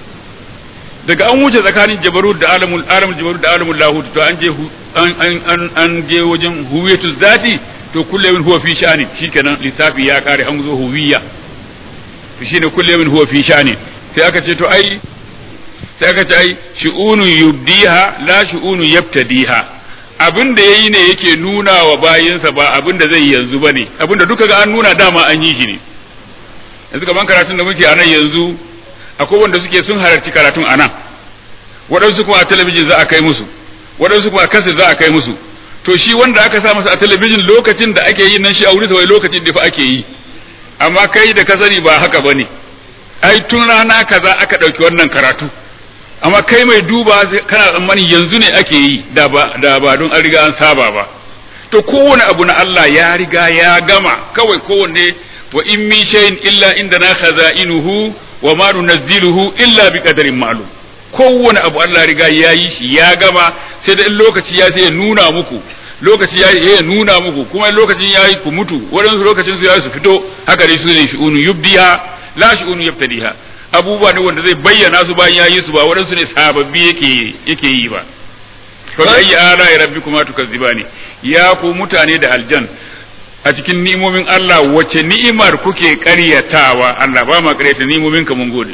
daga an wuce tsakanin jabarut da alamul alamul jabarut da alamul lahut to an je an an an je wajen huwiyatu zati to kullu yawmin huwa fi sha'ani shikenan lissafi ya kare an zo huwiya to shine kullu yawmin huwa fi sha'ani sai aka ce to ai sai aka ce ai shu'unu yubdiha la shu'unu yabtadiha abin da yayi ne yake nuna wa bayinsa ba abin da zai yanzu bane abin da duka ga an nuna dama an yi shi ne yanzu kaman karatun da muke a nan yanzu akwai wanda suke sun halarci karatun a nan waɗansu kuma a talabijin za a kai musu waɗansu kuma a kasir za a kai musu to shi wanda aka sa masa a talabijin lokacin da ake yi nan shi a wuri wai lokacin da fa ake yi amma kai da ka sani ba haka bane ai tun rana kaza aka ɗauki wannan karatu amma kai mai duba kana tsammani yanzu ne ake yi da ba da ba don an riga an saba ba to kowane abu na Allah ya riga ya gama kawai kowanne wa in min shay'in illa indana khaza'inuhu wa ma nunazziluhu illa bi qadarin ma'lum kowane abu Allah riga ya yi shi ya gama sai da in lokaci ya sai ya nuna muku lokaci ya ya nuna muku kuma lokacin ya yi ku mutu waɗansu lokacin su ya su fito haka dai su ne shi'unu yubdiha la shi'unu yabtadiha abubuwa ne wanda zai bayyana su bayan ya yi su ba waɗansu ne sababbi yake yake yi ba fa ayi ala ya rabbikuma tukazzibani ya ku mutane da aljan a cikin ni'imomin Allah wace ni'imar kuke ƙaryatawa Allah ba ma ƙaryata ni'imomin ka mun gode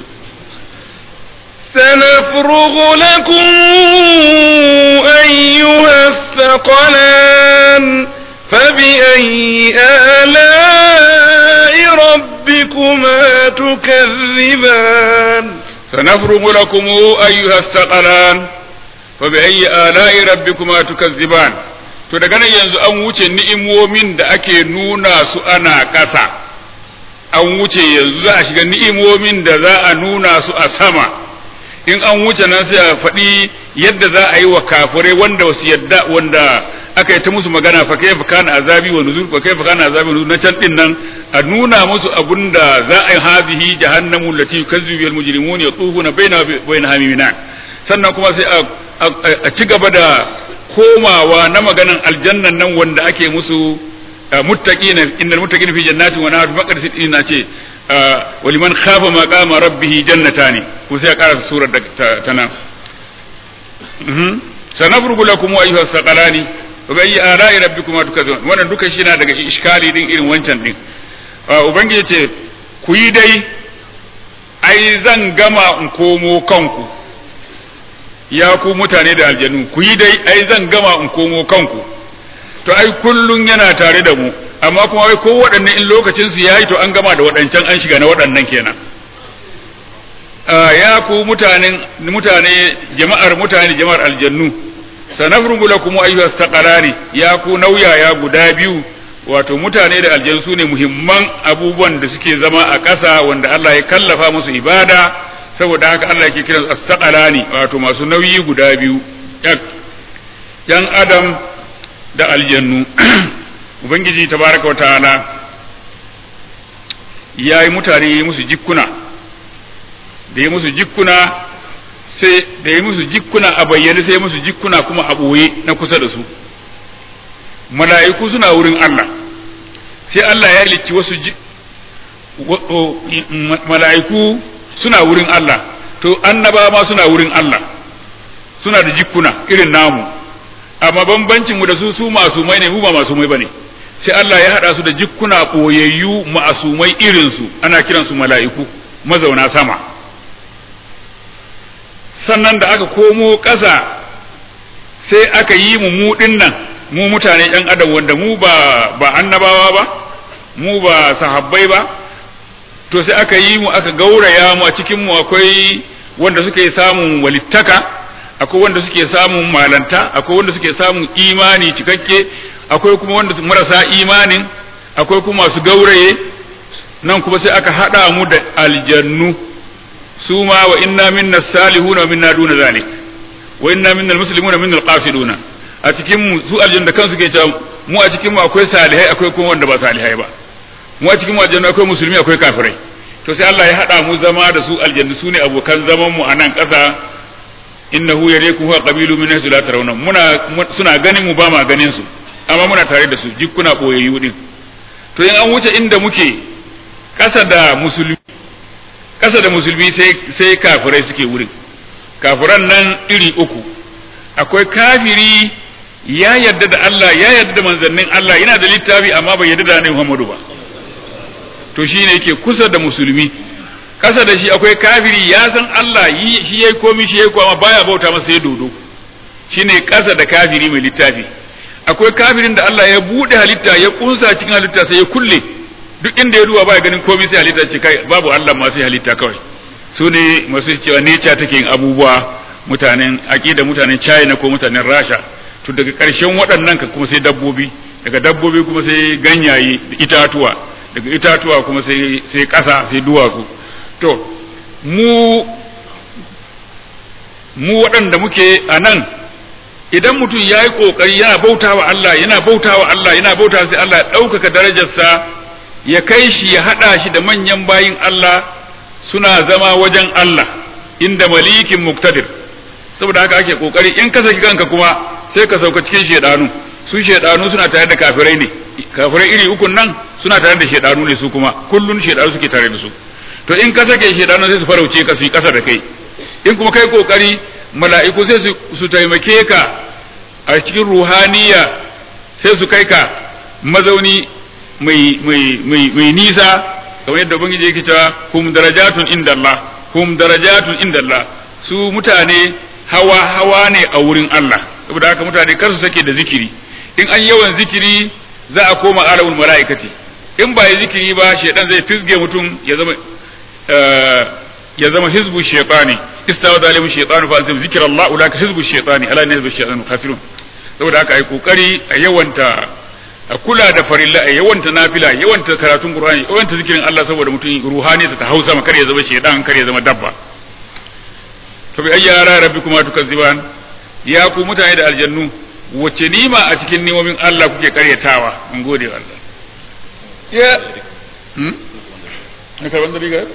سنفرغ لكم أيها الثقلان فبأي آلاء ربكما تكذبان
سنفرغ لكم أيها الثقلان فبأي آلاء ربكما تكذبان to daga nan yanzu an wuce ni'imomin da ake nuna su ana ƙasa an wuce yanzu za a shiga ni'imomin da za a nuna su a sama in an wuce nan sai a faɗi yadda za a yi wa kafirai wanda wasu yadda wanda aka yi ta musu magana fa kai kana azabi wa nuzur fa kai kana azabi wa nuzur na can din nan a nuna musu abun da za a yi hazihi jahannamu lati yukazzibu bil mujrimun yatufuna baina baina hamimina sannan kuma sai a ci gaba da komawa na maganan aljannan nan wanda ake musu muttaqina innal muttaqina fi jannatin wa nahar faqad ina ce waliman khafa maqama rabbih jannatani ko sai a karasa surar da ta nan sanafrugu lakum ayyuha saqalani wa bi ayyi ala'i rabbikuma tukazun wannan duka shi na daga iskali din irin wancan din ubangiji ce ku yi dai ai zan gama in komo kanku ya ku mutane da aljanu ku yi dai ai zan gama in komo kanku to ai kullun yana tare da mu amma kuma wai ko waɗannan in lokacin su yayi to an gama da waɗancan an shiga na waɗannan kenan ya ku mutanen mutane jama'ar mutane jama'ar aljannu sanafrugu lakum ayyuhas taqalani ya ku nauyaya guda biyu wato mutane da aljannu sune muhimman abubuwan da suke zama a ƙasa wanda Allah ya kallafa musu ibada saboda haka Allah yake kiransu as-taqalani wato masu nauyi guda biyu yan adam da aljannu ubangiji tabaraka ta'ala ya yi mutane ya musu jikkuna da ya musu jikkuna sai da ya musu jikkuna a bayyane sai ya musu jikkuna kuma a ɓoye na kusa da su mala'iku suna wurin Allah sai Allah ya halicci wasu mala'iku suna wurin Allah to annaba ma suna wurin Allah suna da jikkuna irin namu amma bambancin mu da su su masumai ne mu ba masumai bane sai Allah ya hada su da jikkuna boyayyu masumai irin su ana kiran su mala'iku mazauna sama sannan da aka komo ƙasa sai aka yi mu mu nan mu mutane yan adam wanda mu ba ba annabawa ba mu ba sahabbai ba to sai aka yi mu aka gauraya mu a cikin mu akwai wanda suke samun walittaka akwai wanda suke samun malanta akwai wanda suke samun imani cikakke akwai kuma wanda marasa imanin akwai kuma masu gauraye nan kuma sai aka hada mu da aljannu su ma wa inna minna salihuna wa minna duna zalik wa inna minna almuslimuna minna alqasiduna a cikin mu su aljannu da kansu ke cewa mu a cikin mu akwai salihai akwai kuma wanda ba salihai ba mu a cikin mu aljannu akwai musulmi akwai kafirai to sai Allah ya hada mu zama da su aljannu su ne abokan zaman mu a nan ƙasa innahu yareku huwa qabilu min haythu la tarawna muna suna ganin mu ba ma ganin su amma muna tare da su jikkuna boyayyu din to in an wuce inda muke ƙasa da musulmi ƙasa da musulmi sai sai kafirai suke wurin kafiran nan iri uku akwai kafiri ya yarda da Allah ya yarda da manzannin Allah yana da littafi amma bai yarda da Annabi Muhammadu ba to shine yake kusa da musulmi kasa da shi akwai kafiri ya san Allah shi yayi komi shi yayi kuma baya bauta masa ya dodo shine kasa da kafiri mai littafi akwai kafirin da Allah ya bude halitta ya kunsa cikin halitta sai ya kulle duk inda ya duba baya ganin komi sai halitta ce kai babu Allah ma sai halitta kawai su ne masu cewa nature take yin abubuwa mutanen aqida mutanen China ko mutanen Rasha to daga ƙarshen waɗannan ka kuma sai dabbobi daga dabbobi kuma sai ganyaye da itatuwa daga itatuwa kuma sai sai ƙasa sai duwatsu to mu mu waɗanda muke a nan idan mutum ya yi ƙoƙari yana bauta wa Allah yana bauta wa Allah yana bauta sai Allah ya ɗaukaka darajarsa ya kai shi ya haɗa shi da manyan bayin Allah suna zama wajen Allah inda malikin muktadir saboda haka ake ƙoƙari in ka saki kanka kuma sai ka sauka cikin shedanu su shedanu suna tare da kafirai ne kafirai iri ukun nan suna tare da shedanu ne su kuma kullun shedanu suke tare da su to in ka sake shedanu sai su farauce ka su yi kasa da kai in kuma kai kokari mala'iku sai su taimake ka a cikin ruhaniya sai su kai ka mazauni mai mai mai mai nisa kamar yadda ubangiji yake cewa hum darajatun inda Allah hum darajatun inda Allah su mutane hawa hawa ne a wurin Allah saboda haka mutane kar su sake da zikiri in an yawan zikiri za a koma alamul mala'ikati in ba ya zikiri ba shedan zai fisge mutum ya zama ya zama hizbu shaytani istawa zalimu shaytanu fa azim zikrallah ulaka hizbu shaytani ala ne hizbu shaytanu kafirun saboda haka ai kokari a yawanta a kula da farilla a yawanta nafila yawanta karatun qur'ani yawanta zikirin Allah saboda mutum ruhani ta hausa ma kar ya zama shaytan kar ya zama dabba to bi ayya ra rabbikuma tukazziban ya ku mutane da aljannu wace nima a cikin nimomin Allah kuke karyatawa mun gode wa Allah ya hmm ne karban da riga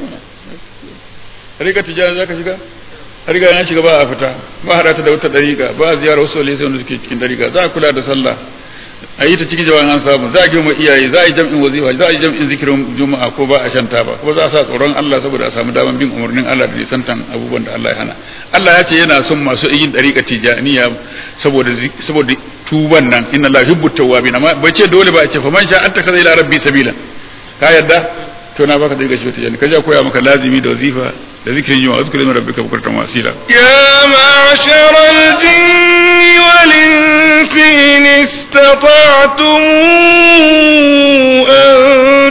riga tijara zaka shiga riga na shiga ba a fita ba hada ta da wata dariƙa ba a ziyara wasu wale wanda suke cikin dariƙa za a kula da sallah a yi ta cikin jawabin an samu za a girma iyaye za a yi jam'in wazifa za a yi jam'in zikirin juma'a ko ba a shanta ba kuma za a sa tsoron Allah saboda a samu daman bin umarnin Allah da nisantan abubuwan da Allah ya hana Allah ya ce yana son masu yin dariƙa tijaniya saboda saboda tuban nan inna Allah yuhibbu tawwabin amma bai ce dole ba a ce fa man sha an takaza ila rabbi sabila ka yadda to na baka dariƙa shi tijani ka ja koya maka lazimi da wazifa da zikirin juma'a zikrin rabbika bukratan wasila
يا معشر الجن والإنس إن استطعتم أن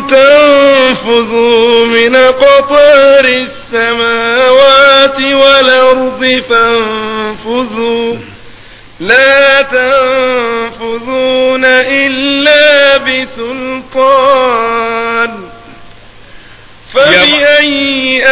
تنفذوا من قطار السماوات والأرض فانفذوا لا تنفذون إلا بسلطان فبأي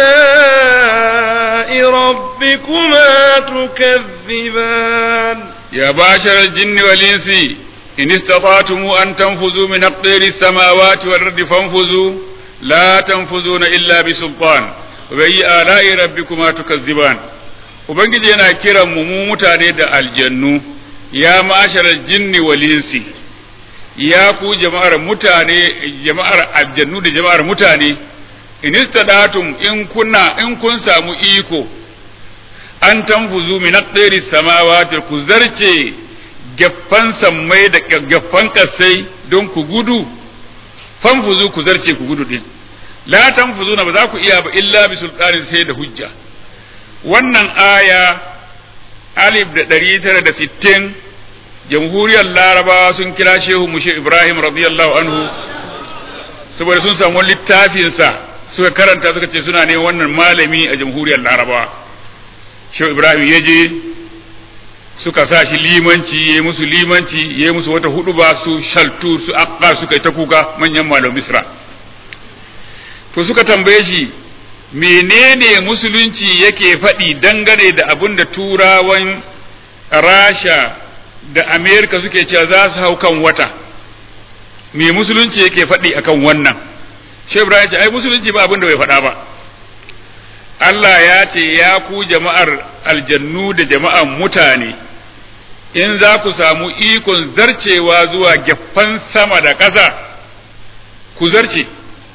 آلاء ربكما تكذبان
يا باشر الجن والإنس إن استطعتم أن تنفذوا من أقدار السماوات والأرض فانفذوا لا تنفذون إلا بسلطان وبأي آلاء ربكما تكذبان Ubangiji yana kiran mu mu mutane da aljannu ya ma'asharar jinni wal insi ya ku jama'ar mutane jama'ar aljannu da jama'ar mutane in istadatum in kunna in kun samu iko an tanfuzu min aqdari samawati ku zarce gaffan sammai da gaffan kasai don ku gudu fanfuzu ku zarce ku gudu din la tanfuzuna ba za ku iya ba illa bi sultanin sai da hujja wannan aya alif da ɗari tara da sittin jamhuriyar larabawa sun kira shehu mushe ibrahim radiyallahu anhu saboda sun samu littafinsa suka karanta suka ce suna ne wannan malami a jamhuriyar larabawa shehu ibrahim ya je suka sa shi limanci ya musu limanci ya musu wata hudu ba su shaltu su akka suka yi ta kuka manyan malam misra to suka tambaye shi menene musulunci yake faɗi dangane da abin da turawan rasha da amerika suke cewa za su hau kan wata me musulunci yake faɗi akan wannan shehu ibrahim ce ai musulunci ba abin da bai faɗa ba Allah ya ce ya ku jama'ar aljannu da jama'ar mutane in za ku samu ikon zarcewa zuwa gefen sama da ƙasa ku zarce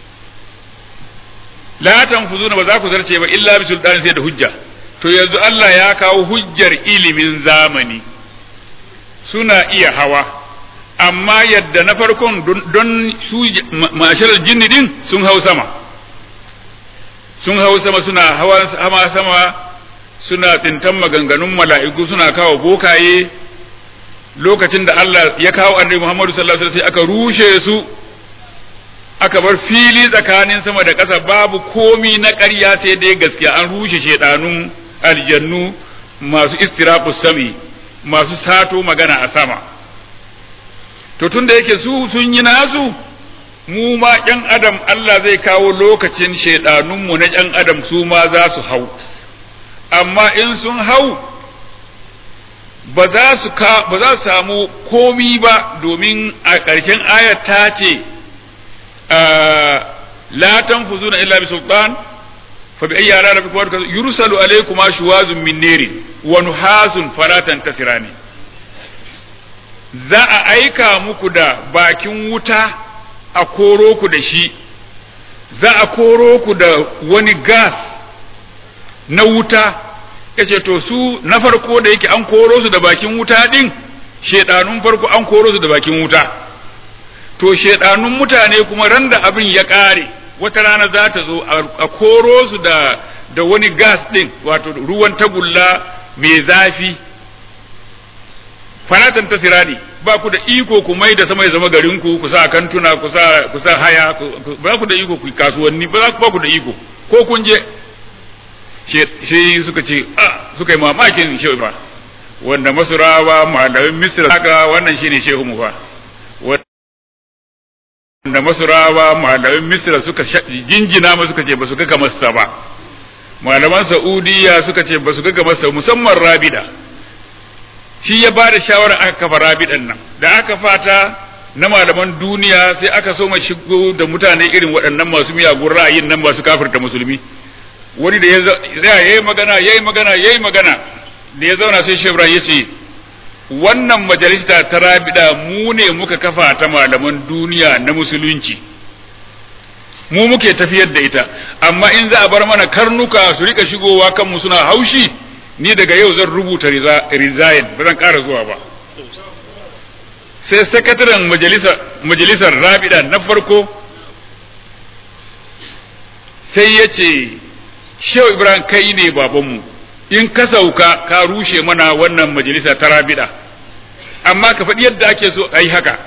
la tanfuzuna ba za ku zarce ba illa bi sultanin sai da hujja to yanzu Allah ya kawo hujjar ilimin zamani suna iya hawa amma yadda na farkon don su masharar jinni din sun hau sama sun hau sama suna hawa sama suna tsintan maganganun mala'iku suna kawo bokaye lokacin da Allah ya kawo annabi Muhammadu sallallahu alaihi wasallam aka rushe su aka bar fili tsakanin sama da ƙasa babu komi na ƙarya sai dai gaskiya an rushe shedanun aljannu masu istiraqus sami masu sato magana a sama to tunda yake su sun yi nasu mu ma ƴan adam Allah zai kawo lokacin shaidanunmu na ƴan adam su ma za su hau amma in sun hau ba za su ba za su samu komi ba domin a ƙarshen ayat ta ce la tanfuzuna illa bi sultan fa bi ayyi ala rabbikum yursalu alaykum ashwazun min nirin wa nuhasun fala tantasirani za a aika muku da bakin wuta a koro ku da shi za a koro ku da wani gas na wuta yace to su na farko da yake an koro su da bakin wuta din shedanun farko an koro su da bakin wuta to shedanun mutane kuma ran da abin ya kare wata rana za ta zo a koro su da da wani gas din wato ruwan tagulla mai zafi fanatan ta sirani ba ku da iko ku mai da sama ya zama garin ku ku sa kantuna ku sa ku sa haya ba ku da iko ku kasuwanni ba ba ku da iko ko kun je shi suka ce a suka yi mamakin shehu ba wanda masurawa malamin misra haka wannan shine shehu mu fa wanda masurawa malamin misra suka jinjina ma suka ce ba su ga kamar sa ba malaman saudiya suka ce ba su ga kamar sa musamman rabida shi ya ba da shawara aka kafa rabidan nan da aka fata na malaman duniya sai aka so shigo da mutane irin waɗannan masu miyagun ra'ayin nan masu kafirta musulmi wani da ya yi magana ya yi magana ya yi magana da ya zauna sai shebra ya ce wannan majalisa ta rabida mu ne muka kafa ta malaman duniya na musulunci mu muke tafiyar da ita amma in za a bar mana karnuka su rika shigowa kanmu suna haushi ni daga yau zan rubuta resign ba zan ƙara zuwa ba sai sakataren majalisar rabida na farko sai ya ce shehu ibrahim kai ne babanmu in ka sauka ka rushe mana wannan majalisa ta rabida amma ka faɗi yadda ake so a yi haka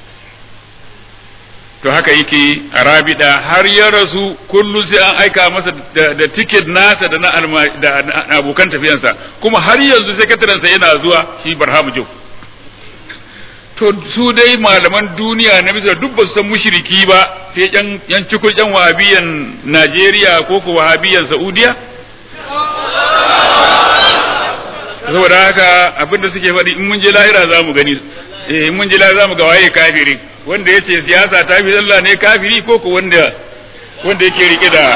to haka yake a rabida har ya rasu kullum sai an aika masa da tiket nasa da na abokan tafiyansa kuma har yanzu sakatarensa yana zuwa shi barhamu jau to su dai malaman duniya na misra duk ba su san mushriki ba sai yan yan cikin yan wahabiyan Najeriya ko ko wahabiyan Saudiya saboda haka abinda suke faɗi in mun je lahira za mu gani eh in mun je lahira za mu ga waye kafiri wanda yace siyasa ta fi Allah ne kafiri ko ko wanda wanda yake rike da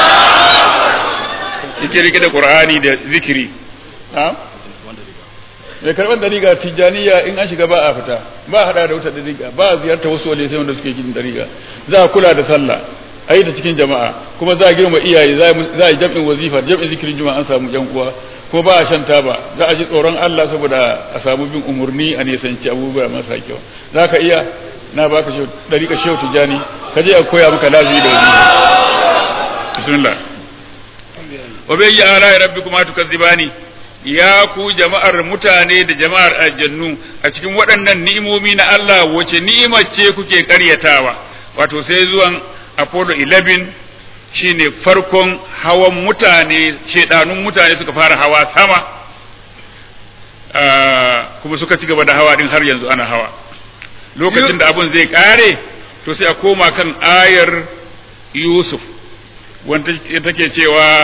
yake rike da Qur'ani da zikiri ha mai karban dariga tijaniya in an shiga ba a fita ba hada da wata dariga ba a ziyarta wasu wale sai wanda suke cikin dariga za a kula da sallah a yi ta cikin jama'a kuma za a girma iyaye za a yi jam'in wazifa jam'in zikirin juma'a an samu yan uwa ko ba a shan taba za a ji tsoron Allah saboda a samu bin umurni a nisanci abubuwa masa kyau za ka iya na baka shehu dariƙa shehu tijani ka je a koya maka lafiya da wazifa bismillah wa bai ala rabbikuma tukazzibani ya ku jama'ar mutane da jama'ar aljannu a cikin waɗannan ni'imomi na Allah wace ni'imar ce kuke ƙaryatawa wato sai zuwan Apollo 11 shine farkon hawan mutane shedanun mutane suka fara hawa sama kuma suka ci gaba da hawa din har yanzu ana hawa lokacin da abun zai kare to sai a koma kan ayar Yusuf wanda take cewa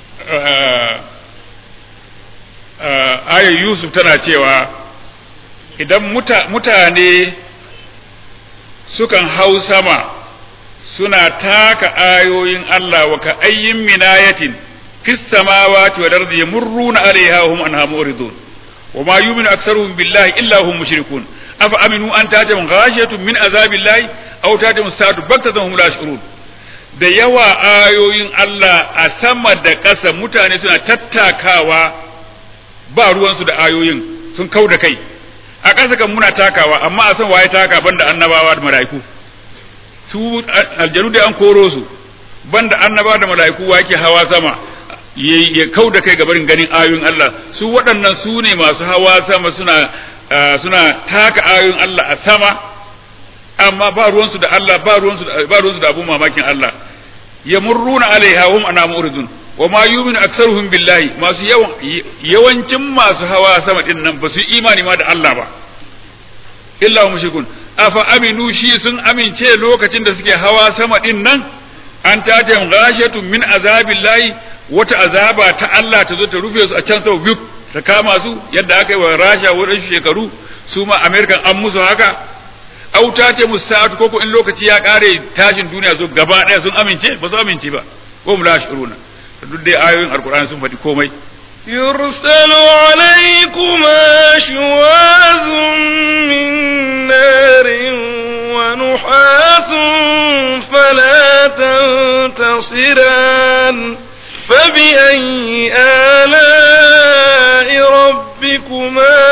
ayar Yusuf tana cewa idan mutane sukan hau sama suna taka ayoyin Allah wa ka ayyin minayatin fis samawati wal ardi yamurruna alaiha hum anha muridun wa ma yu'minu aktsaruhum billahi illa hum mushrikun afa aminu an tatahum ghashiyatun min azabillahi aw tatahum sa'atu baktatan hum la yashurun da yawa ayoyin Allah a sama da ƙasa mutane suna tattakawa ba ruwansu da ayoyin sun kau da kai a ƙasa kan muna takawa amma a san waye taka banda annabawa da mala'iku su aljanu da an koro su banda annabawa da mala'iku wa yake hawa sama ya kau da kai gabarin ganin ayoyin Allah su waɗannan su ne masu hawa sama suna suna taka ayoyin Allah a sama amma ba ruwansu da Allah ba ruwansu da ba ruwansu da abun mamakin Allah yamurruna alaiha hum ana muridun wa ma yu'minu aktsaruhum billahi masu yawan yawancin masu hawa sama din nan ba su imani ma da Allah ba illa hum mushrikun afa aminu shi sun amince lokacin da suke hawa sama din nan an tatem ghashatun min azabillahi wata azaba ta Allah ta zo ta rufe su a can sau biyu ta kama su yadda aka yi wa Rasha wurin shekaru su ma American an musu haka au ta ce musa'atu koko in lokaci ya kare tashin duniya zo gaba daya sun amince ba su amince ba ko mu la shuruna duk dai ayoyin alkur'ani sun faɗi komai
يرسل عليكما شواذ من نار ونحاس فلا تنتصران فبأي آلاء ربكما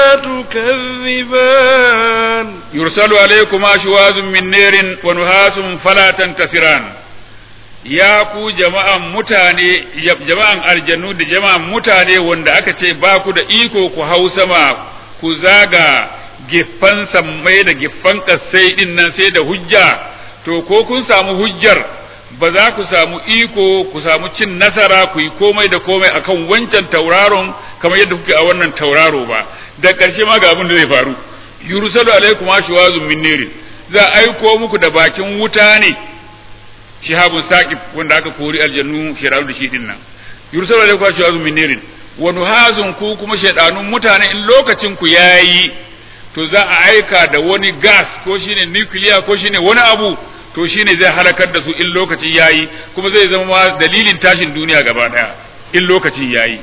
تكذبان
يرسل عليكما شواذ من نار ونحاس فلا تنتصران ya ku jama'an mutane jama'an aljannu da jama'an mutane wanda aka ce ba ku da iko ku hau sama ku zaga giffan sammai da giffan kassai din nan sai da hujja to ko kun samu hujjar ba za ku samu iko ku samu cin nasara ku yi komai da komai akan wancan tauraron kamar yadda kuke a wannan tauraro ba da ƙarshe ma ga abin da zai faru yursalu alaikum ashwazun min nirin za aiko muku da bakin wuta ne shihabun saqib wanda aka kori aljannu shiraru da shi din nan yursalu alaikum ashwazun min nirin wa nuhazun ku kuma shaydanun mutane in lokacin ku yayi to za a aika da wani gas ko shine nuclear ko shine wani abu to shine zai halakar da su in lokacin yayi kuma zai zama dalilin tashin duniya gaba daya in lokacin yayi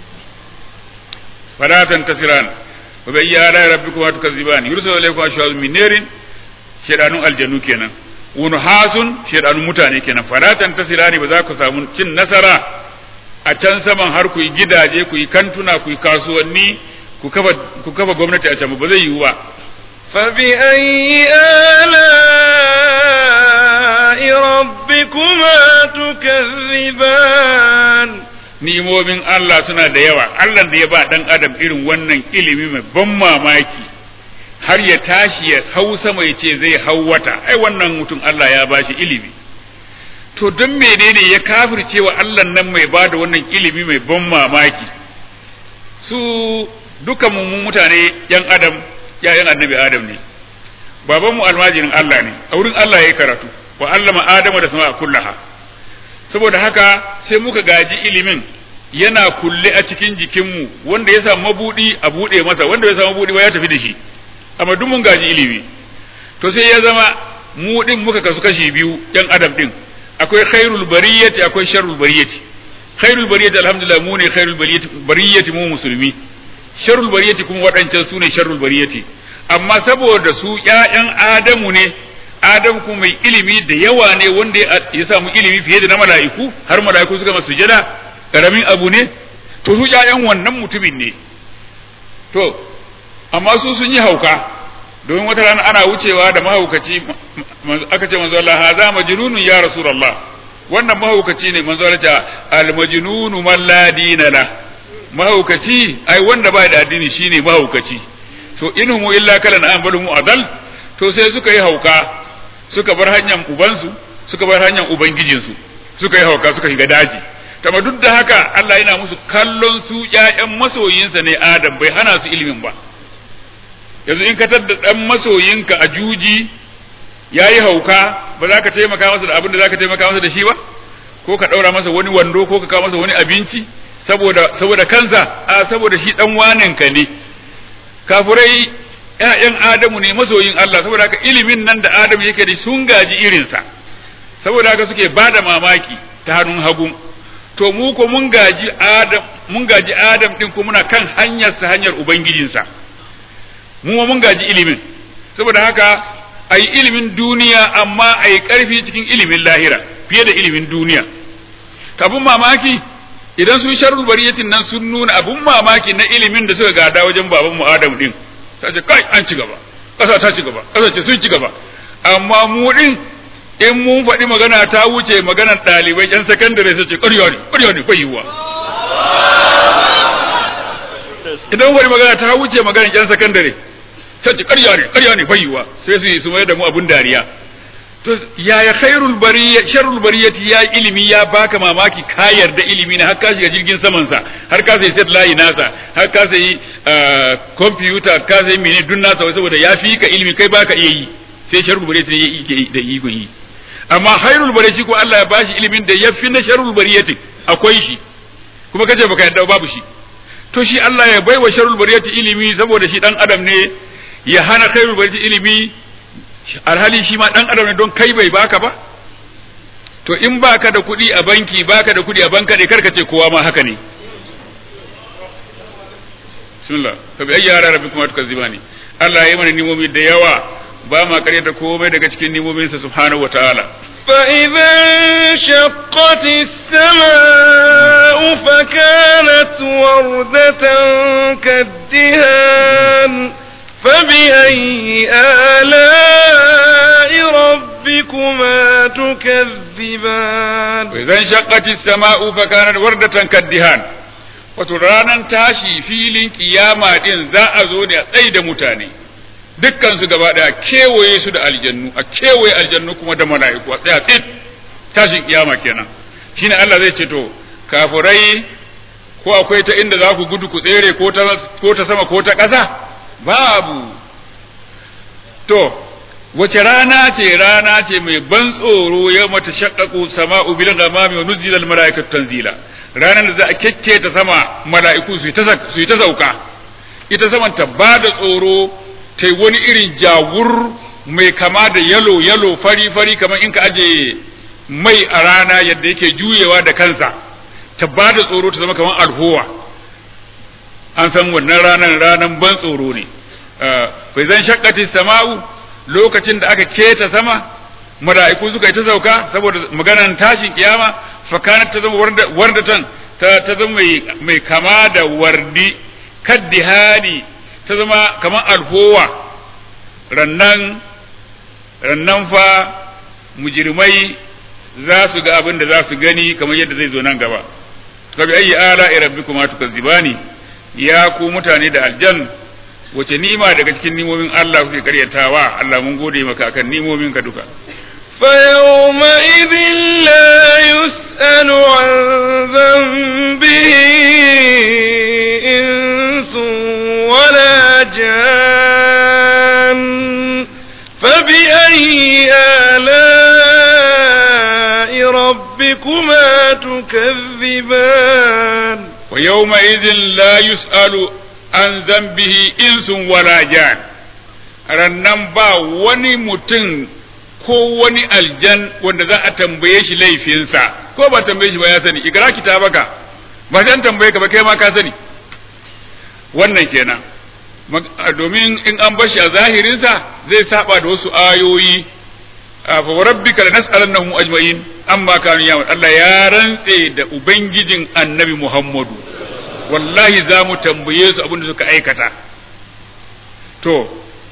fala tantasiran wa bi ayyi rabbikum tukazziban yursalu alaykum ashwazun min narin shedanun aljannu kenan wani hasun shedanun mutane kenan fala tantasirani ba za ku samu cin nasara a can saman har ku yi gidaje ku yi kantuna ku yi kasuwanni ku kafa ku kafa gwamnati a can ba zai yiwu ba
فبأي آلاء ربكما تكذبان
ni'imomin Allah suna da yawa Allah da ya ba dan adam irin wannan ilimi mai ban mamaki har ya tashi ya hau sama ya ce zai hau wata ai wannan mutum Allah ya bashi ilimi to don menene ya kafirce wa Allah nan mai ba da wannan ilimi mai ban mamaki su dukan mu mutane yan adam yayan annabi adam ne baban mu almajirin Allah ne a wurin Allah yayi karatu wa allama adama da sama kullaha saboda haka sai muka gaji ilimin yana kulle a cikin jikinmu wanda ya samu mabudi a buɗe masa wanda ya samu mabudi ba ya tafi da shi amma duk mun gaji ilimi to sai ya zama mu din muka kasu kashi biyu yan adam din akwai khairul bariyati akwai sharrul bariyati khairul bariyati alhamdulillah mu ne khairul bariyati bariyati mu musulmi sharrul bariyati kuma waɗancan su ne sharrul bariyati amma saboda su ƴaƴan adamu ne adam kuma mai ilimi da yawa ne wanda ya samu ilimi fiye da na mala'iku har mala'iku suka masu sujada karamin abu ne to su ƴaƴan wannan mutumin ne to amma su sun yi hauka domin wata rana ana wucewa da mahaukaci aka ce manzo Allah haza majnunun ya rasulullah wannan mahaukaci ne manzo Allah ta al majnunu man la dinala mahaukaci ai wanda ba da addini shine mahaukaci to inhumu illa kalan an badu mu adal to sai suka yi hauka suka bar hanyar ubansu suka bar hanyar ubangijinsu suka yi hauka suka shiga daji kama duk da haka Allah yana musu kallon su ƴaƴan masoyinsa ne Adam bai hana su ilimin ba yanzu in ka tadda dan masoyinka a juji yayi hauka ba za ka taimaka masa da abin da za ka taimaka masa da shi ba ko ka ɗaura masa wani wando ko ka kawo masa wani abinci saboda saboda kansa a saboda shi dan waninka ne kafurai ƴaƴan Adamu ne masoyin Allah saboda haka ilimin nan da Adamu yake da sun gaji irinsa saboda haka suke bada mamaki ta hannun hagu to mu ko mun gaji Adam mun gaji Adam din ko muna kan hanyar sa hanyar ubangijinsa mu mun gaji ilimin saboda haka ayi ilimin duniya amma ayi karfi cikin ilimin lahira fiye da ilimin duniya abun mamaki idan sun sharrul bariyatin nan sun nuna abun mamaki na ilimin da suka gada wajen baban mu Adam din ta ce kai an ci gaba ƙasa ta ci gaba ƙasa ce sun ci gaba amma mu din in mun faɗi magana ta wuce maganar ɗalibai yan sakandare sai ce ƙarya ne ƙarya ne bai yiwuwa idan faɗi magana ta wuce maganar yan sakandare sai ce ƙarya ne ƙarya ne bai yiwuwa sai su yi su mai da mu abun dariya to yaya khairul bariyya sharrul bariyati ya ilimi ya baka mamaki ka yarda ilimi ne har ka shiga jirgin saman sa har ka sai set layi nasa har ka sai computer ka sai mene dun nasa saboda ya fi ka ilimi kai baka iya yi sai sharrul bariyati ne yake da iko yi amma khairul bariyati ko Allah ya bashi ilimin da ya fi na sharrul bariyati akwai shi kuma kace baka yarda babu shi to shi Allah ya baiwa sharrul bariyati ilimi saboda shi dan adam ne ya hana khairul bariyati ilimi alhali shi ma dan adam ne don kai bai baka ba to in baka da kuɗi a banki baka da kuɗi a banka ne karka ce kowa ma haka ne bismillah fa bi ayyi ara rabbikum tukazzibani Allah ya yi mana nimomi da yawa ba ma karyata komai daga cikin nimomin sa subhanahu wataala
فإذا انشقت السماء فكانت وردة كالدهان فبأي آلاء ربكما تكذبان
وإذا انشقت السماء فكانت وردة كالدهان wato ranar tashi filin kiyama din za a zo da tsaye da mutane dukkan su gaba daya kewaye su da aljannu a kewaye aljannu kuma da mala'iku a tsaya tsit tashin kiyama kenan shine Allah zai ce to kafurai ko akwai ta inda za ku gudu ku tsere ko ta ko ta sama ko ta ƙasa babu to wace rana ce rana ce mai ban tsoro ya mata shakkaku sama'u bil ghamami wa nuzila al malaikatu tanzila ranar da za a kekke ta sama mala'iku su yi ta sauka ita saman ta ba da tsoro ta wani irin jawur mai kama da yalo yalo fari fari kamar in ka aje mai a rana yadda yake juyewa da kansa ta ba da tsoro ta zama kamar alhowa an san wannan ranar ranar ban tsoro ne bai zan shakkati sama'u lokacin da aka keta sama mala'iku suka yi ta sauka saboda maganar tashin kiyama fakanat ta zama wardatan ta ta zama mai kama da wardi kaddihani ta zama kamar alfowa rannan rannan fa mujirmai za su ga abin da za su gani kamar yadda zai zo nan gaba fa bi ayyi ala rabbikuma tukazzibani ya ku mutane da aljan wace ni'ima daga cikin nimomin Allah kuke karyatawa Allah mun gode maka akan nimomin ka duka
فيومئذ لا يسأل عن ذنبه إنس ولا جان فبأي آلاء ربكما تكذبان
ويومئذ لا يسأل عن ذنبه إنس ولا جان rannan ba wani mutum ko wani aljan wanda za a tambaye shi laifinsa ko ba tambaye shi ba ya sani ikra kitabaka ba sai an tambaye ka ba kai ma ka sani wannan kenan domin in an bar shi a zahirinsa zai saba da wasu ayoyi fa rabbika lanas'alannahum ajma'in amma kanu ya'mal Allah ya rantse da ubangijin annabi Muhammadu wallahi za mu tambaye su abin da suka aikata to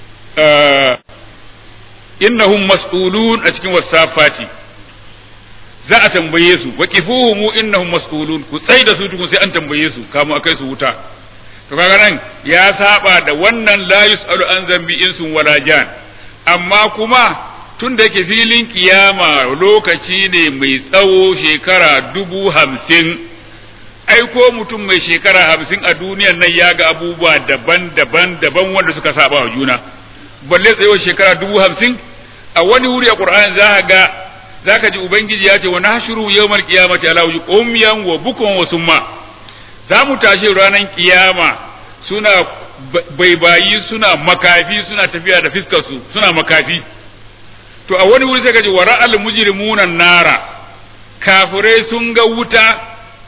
innahum mas'ulun a cikin wasafati za a tambaye su waqifuhum innahum mas'ulun ku tsai da su tukun sai an tambaye su kamu akai su wuta to kaga nan ya saba da wannan la yus'alu an zambi insun wala jan amma kuma tun da yake filin kiyama lokaci ne mai tsawo shekara dubu hamsin ai ko mutum mai shekara hamsin a duniyan nan ya ga abubuwa daban-daban daban wanda suka saba wa juna balle tsayuwar shekara dubu hamsin a wani wuri a qur'ani za ka ga za ka ji ubangiji ya ce wa nahshuru yawmal qiyamati ala wujuh umyan wa bukun wa summa za mu tashi ranar kiyama suna baibayi suna makafi suna tafiya da fiskarsu suna makafi to a wani wuri sai ka ji wa ra'al mujrimuna nara kafirai sun ga wuta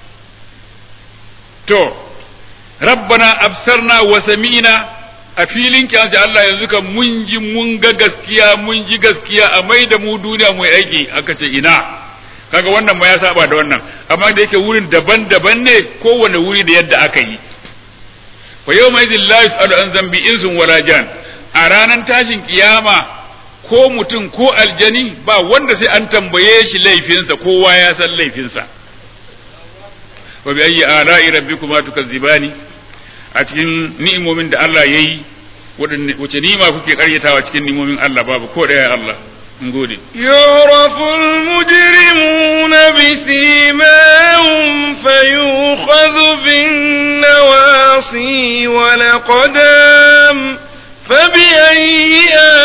to rabbana absarna wa sami'na a filin kiyama da Allah yanzu kan mun ji mun ga gaskiya mun ji gaskiya a mai da mu duniya mu aiki aka ce ina kaga wannan ma ya saba da wannan amma da yake wurin daban-daban ne kowane wuri da yadda aka yi fa yawma idhil la yus'alu an zambi insun wala jan a ranar tashin kiyama ko mutum ko aljani ba wanda sai an tambaye shi laifinsa kowa ya san laifinsa wa bi ayyi ala'i rabbikuma tukazzibani a cikin ni'imomin da Allah yayi wace ni'ima kuke karyatawa cikin ni'imomin Allah babu ko daya Allah mun gode
يعرف المجرمون بسيماهم فيؤخذ بالنواصي والأقدام فبأي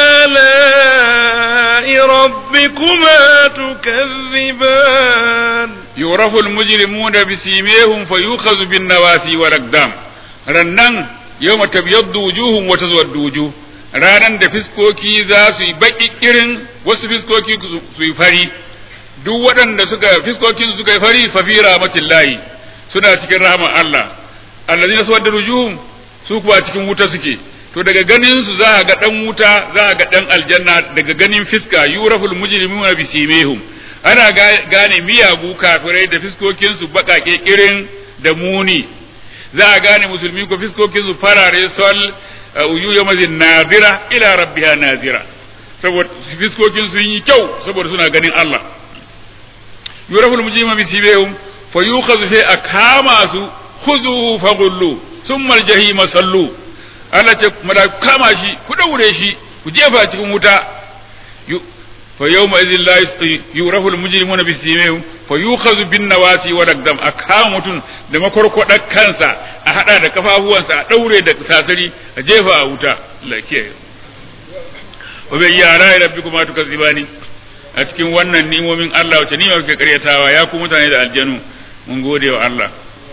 آلاء ربكما تكذبان
يعرف المجرمون بسيميهم فيؤخذ بالنواسي والأقدام rannan yau tabyaddu wujuhum wa tazwaddu wujuh ranan da fiskoki za su yi baki irin wasu fiskoki su yi fari duk waɗanda suka fiskokin suka yi fari fa fi rahmatillahi suna cikin rahman Allah allazina sawadda wujuhum su kuwa cikin wuta suke to daga ganin su za a ga dan wuta za a ga dan aljanna daga ganin fiska yuraful mujrimuna bi simehum ana gane miyagu kafirai da fiskokin su bakake irin da muni za a gane musulmi ko fiskokin su farare sol uyu yamazin nazira ila rabbiha nazira saboda fiskokin sun yi kyau saboda suna ganin Allah yuraful mujrimuna bi simehum fa yukhadhu sai a kama su khudhu faghullu thumma aljahima sallu Allah ce mala kama shi ku daure shi ku jefa cikin wuta fa yawma idhil la yurafu al mujrimuna bi simihim fa yukhadhu bin nawasi wa dagdam akama mutun da makorkodar kansa a hada da kafafuwansa a daure da sasari a jefa a wuta Allah kiyaye wa bi yara rabbikuma tukazibani a cikin wannan ni'imomin Allah wace ni'ima kuke karyatawa ya ku mutane da aljanu mun gode wa Allah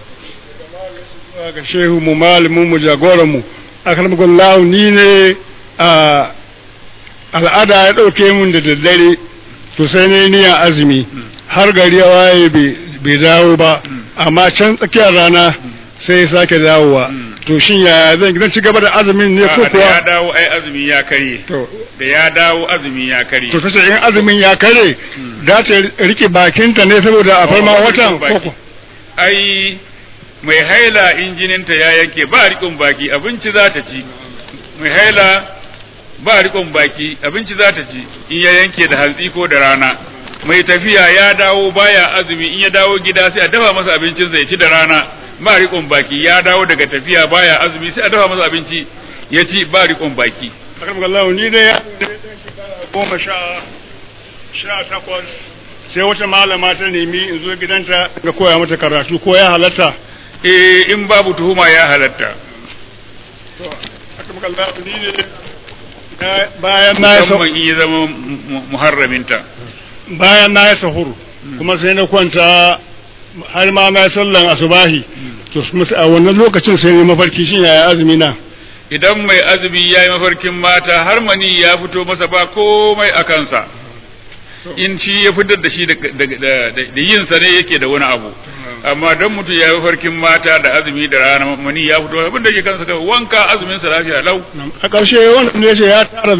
ga shehu mu malamin mu jagoran mu akalmagallahu ni ne a al'ada ya ɗauke mun da daddare to sai ne niyan azumi har gari ya waye bai dawo ba amma can tsakiyar rana sai ya sake dawowa to shin ya zan zan ci gaba da azumin ne ko
da
kuwa
ya dawo ai azumi ya kare
to
da ya dawo azumi ya kare
to kace in azumin ya kare za ta rike bakinta ne saboda a farma watan ko ko
ai mai haila injininta ya yanke ba rikon baki abinci za ta ci mai haila ba rikon baki abinci za ta ci in ya yanke da hantsi ko da rana mai tafiya ya dawo baya azumi in ya dawo gida sai a dafa masa abincinsa ya ci da rana ba rikon baki ya dawo daga tafiya baya azumi sai a dafa masa abinci ya ci ba rikon baki
akalmagallahu ni ne ya goma sha sha takwas sai wata malama ta nemi in zo gidanta ga koya mata karatu ko ya halatta
eh in babu tuhuma ya halatta
akalmagallahu ni ne bayan na yi
musamman in ya zama mu- muharraminta
bayan na yi sahuru kuma sai na kwanta har ma na sallan asubahi to a wannan lokacin sai ne mafarki shi yaya azumi na
idan mai azumi ya yi mafarkin mata har mani ya fito masa ba komai a kansa in shi ya fitar da shi da yin sa ne yake da wani abu amma don mutum ya yi mafarkin mata da azumi da rana mani ya fito abin da ke kansa kawai wanka azumin sa lafiya lau
a ƙarshe wanda ne ce ya tara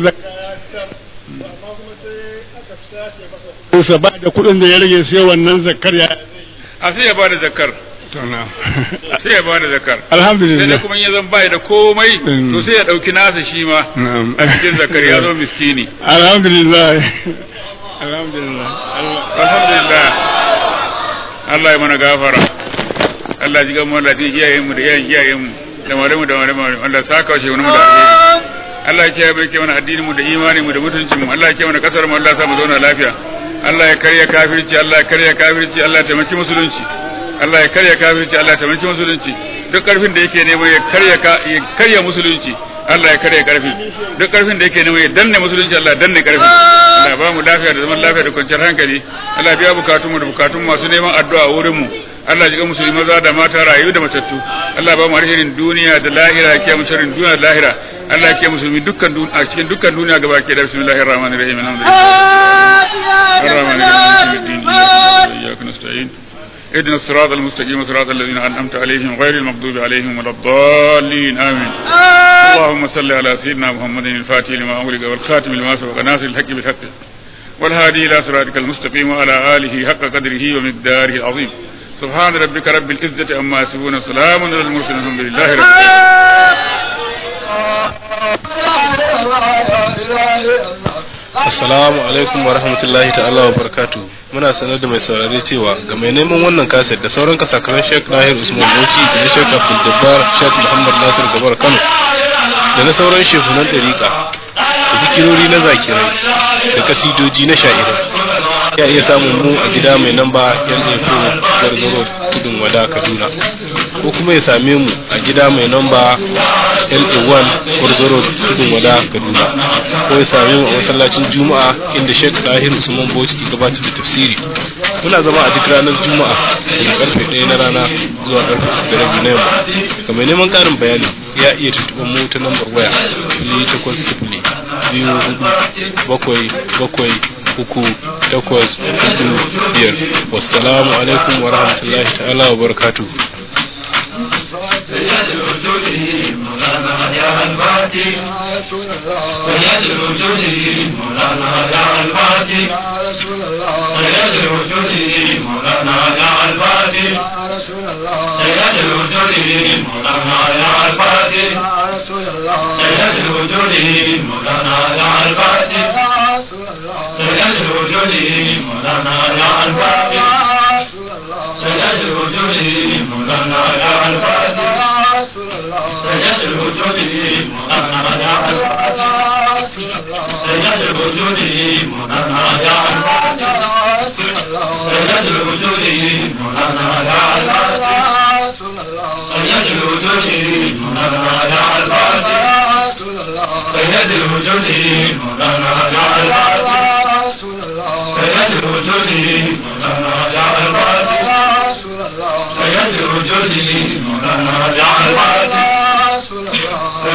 zakka ba da kuɗin da ya rage sai wannan zakkar ya
a sai ya bada zakkar sai ya bada zakar
alhamdulillah
sai kuma ya zan bai da komai to sai ya dauki nasa shi ma a cikin zakar ya zo miskini
alhamdulillah alhamdulillah
alhamdulillah Allah ya mana gafara Allah ji gamu Allah ji iyayen mu da iyayen iyayen mu da malamu da malamu Allah saka shi wani mu da alheri Allah ya kiyaye mu mana addinin mu da imani mu da mutuncin mu Allah ya kiyaye mana kasar mu Allah ya sa mu zauna lafiya Allah ya karya kafirci Allah ya karya kafirci Allah ya taimaki musulunci Allah ya karya kafirci Allah ya taimaki musulunci duk karfin da yake nema ya karya ya karya musulunci Allah ya karya karfi duk karfin da yake nema ya danne musulunci Allah ya danne karfi Allah ya ba mu lafiya da zaman lafiya da kwanciyar hankali Allah ya biya bukatun mu da bukatun masu neman addu'a a wurin mu Allah ya ji musulmi maza da mata rayu da matattu Allah ya ba mu alherin duniya da lahira ya kiyaye sharrin duniya da lahira Allah ya kiyaye musulmi dukkan a cikin dukkan duniya gaba ke da bismillahir rahmanir rahim alhamdulillah الرحمن الرحيم إياك نستعين اهدنا الصراط المستقيم صراط الذين أنعمت عليهم غير المغضوب عليهم ولا الضالين آمين اللهم صل على سيدنا محمد الفاتح لما أغلق والخاتم لما سبق ناصر الحق بالحق والهادي إلى صراطك المستقيم وعلى آله حق قدره ومقداره العظيم سبحان ربك رب العزة عما يصفون سلام على المرسلين الحمد لله رب
العالمين Assalamu alaikum wa rahmatullahi ta'ala wa barakatu. Muna sanar da mai saurare cewa ga mai neman wannan kaset da sauran kasakaran Sheikh Lahir Usman Bauchi da na Sheikh Abdul Jabbar Sheikh Muhammad Nasir Gabar Kano da na sauran shehunan ɗariƙa da zikirori na zakirai da kasidoji na sha'irai. Ya iya samun mu a gida mai namba LA4 Garzaro Tudun Wada Kaduna ko kuma ya same mu a gida mai namba LA1 Garzaro Tudun Wada Kaduna ko ya same mu a masallacin Juma'a inda Sheikh Tahir Usman Bauchi ke gabatar da tafsiri. Muna zama a duk ranar Juma'a daga karfe 1 na rana zuwa karfe 5 na yamma. Ga mai neman karin bayani ya iya tuntuɓar mu ta lambar waya 0800 biyu hudu bakwai bakwai uku takwas hudu biyar wassalamu alaikum wa rahmatullahi ta'ala wa barakatuh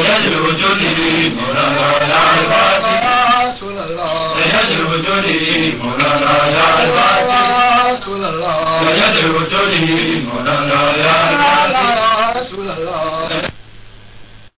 سيد الوجود مولانا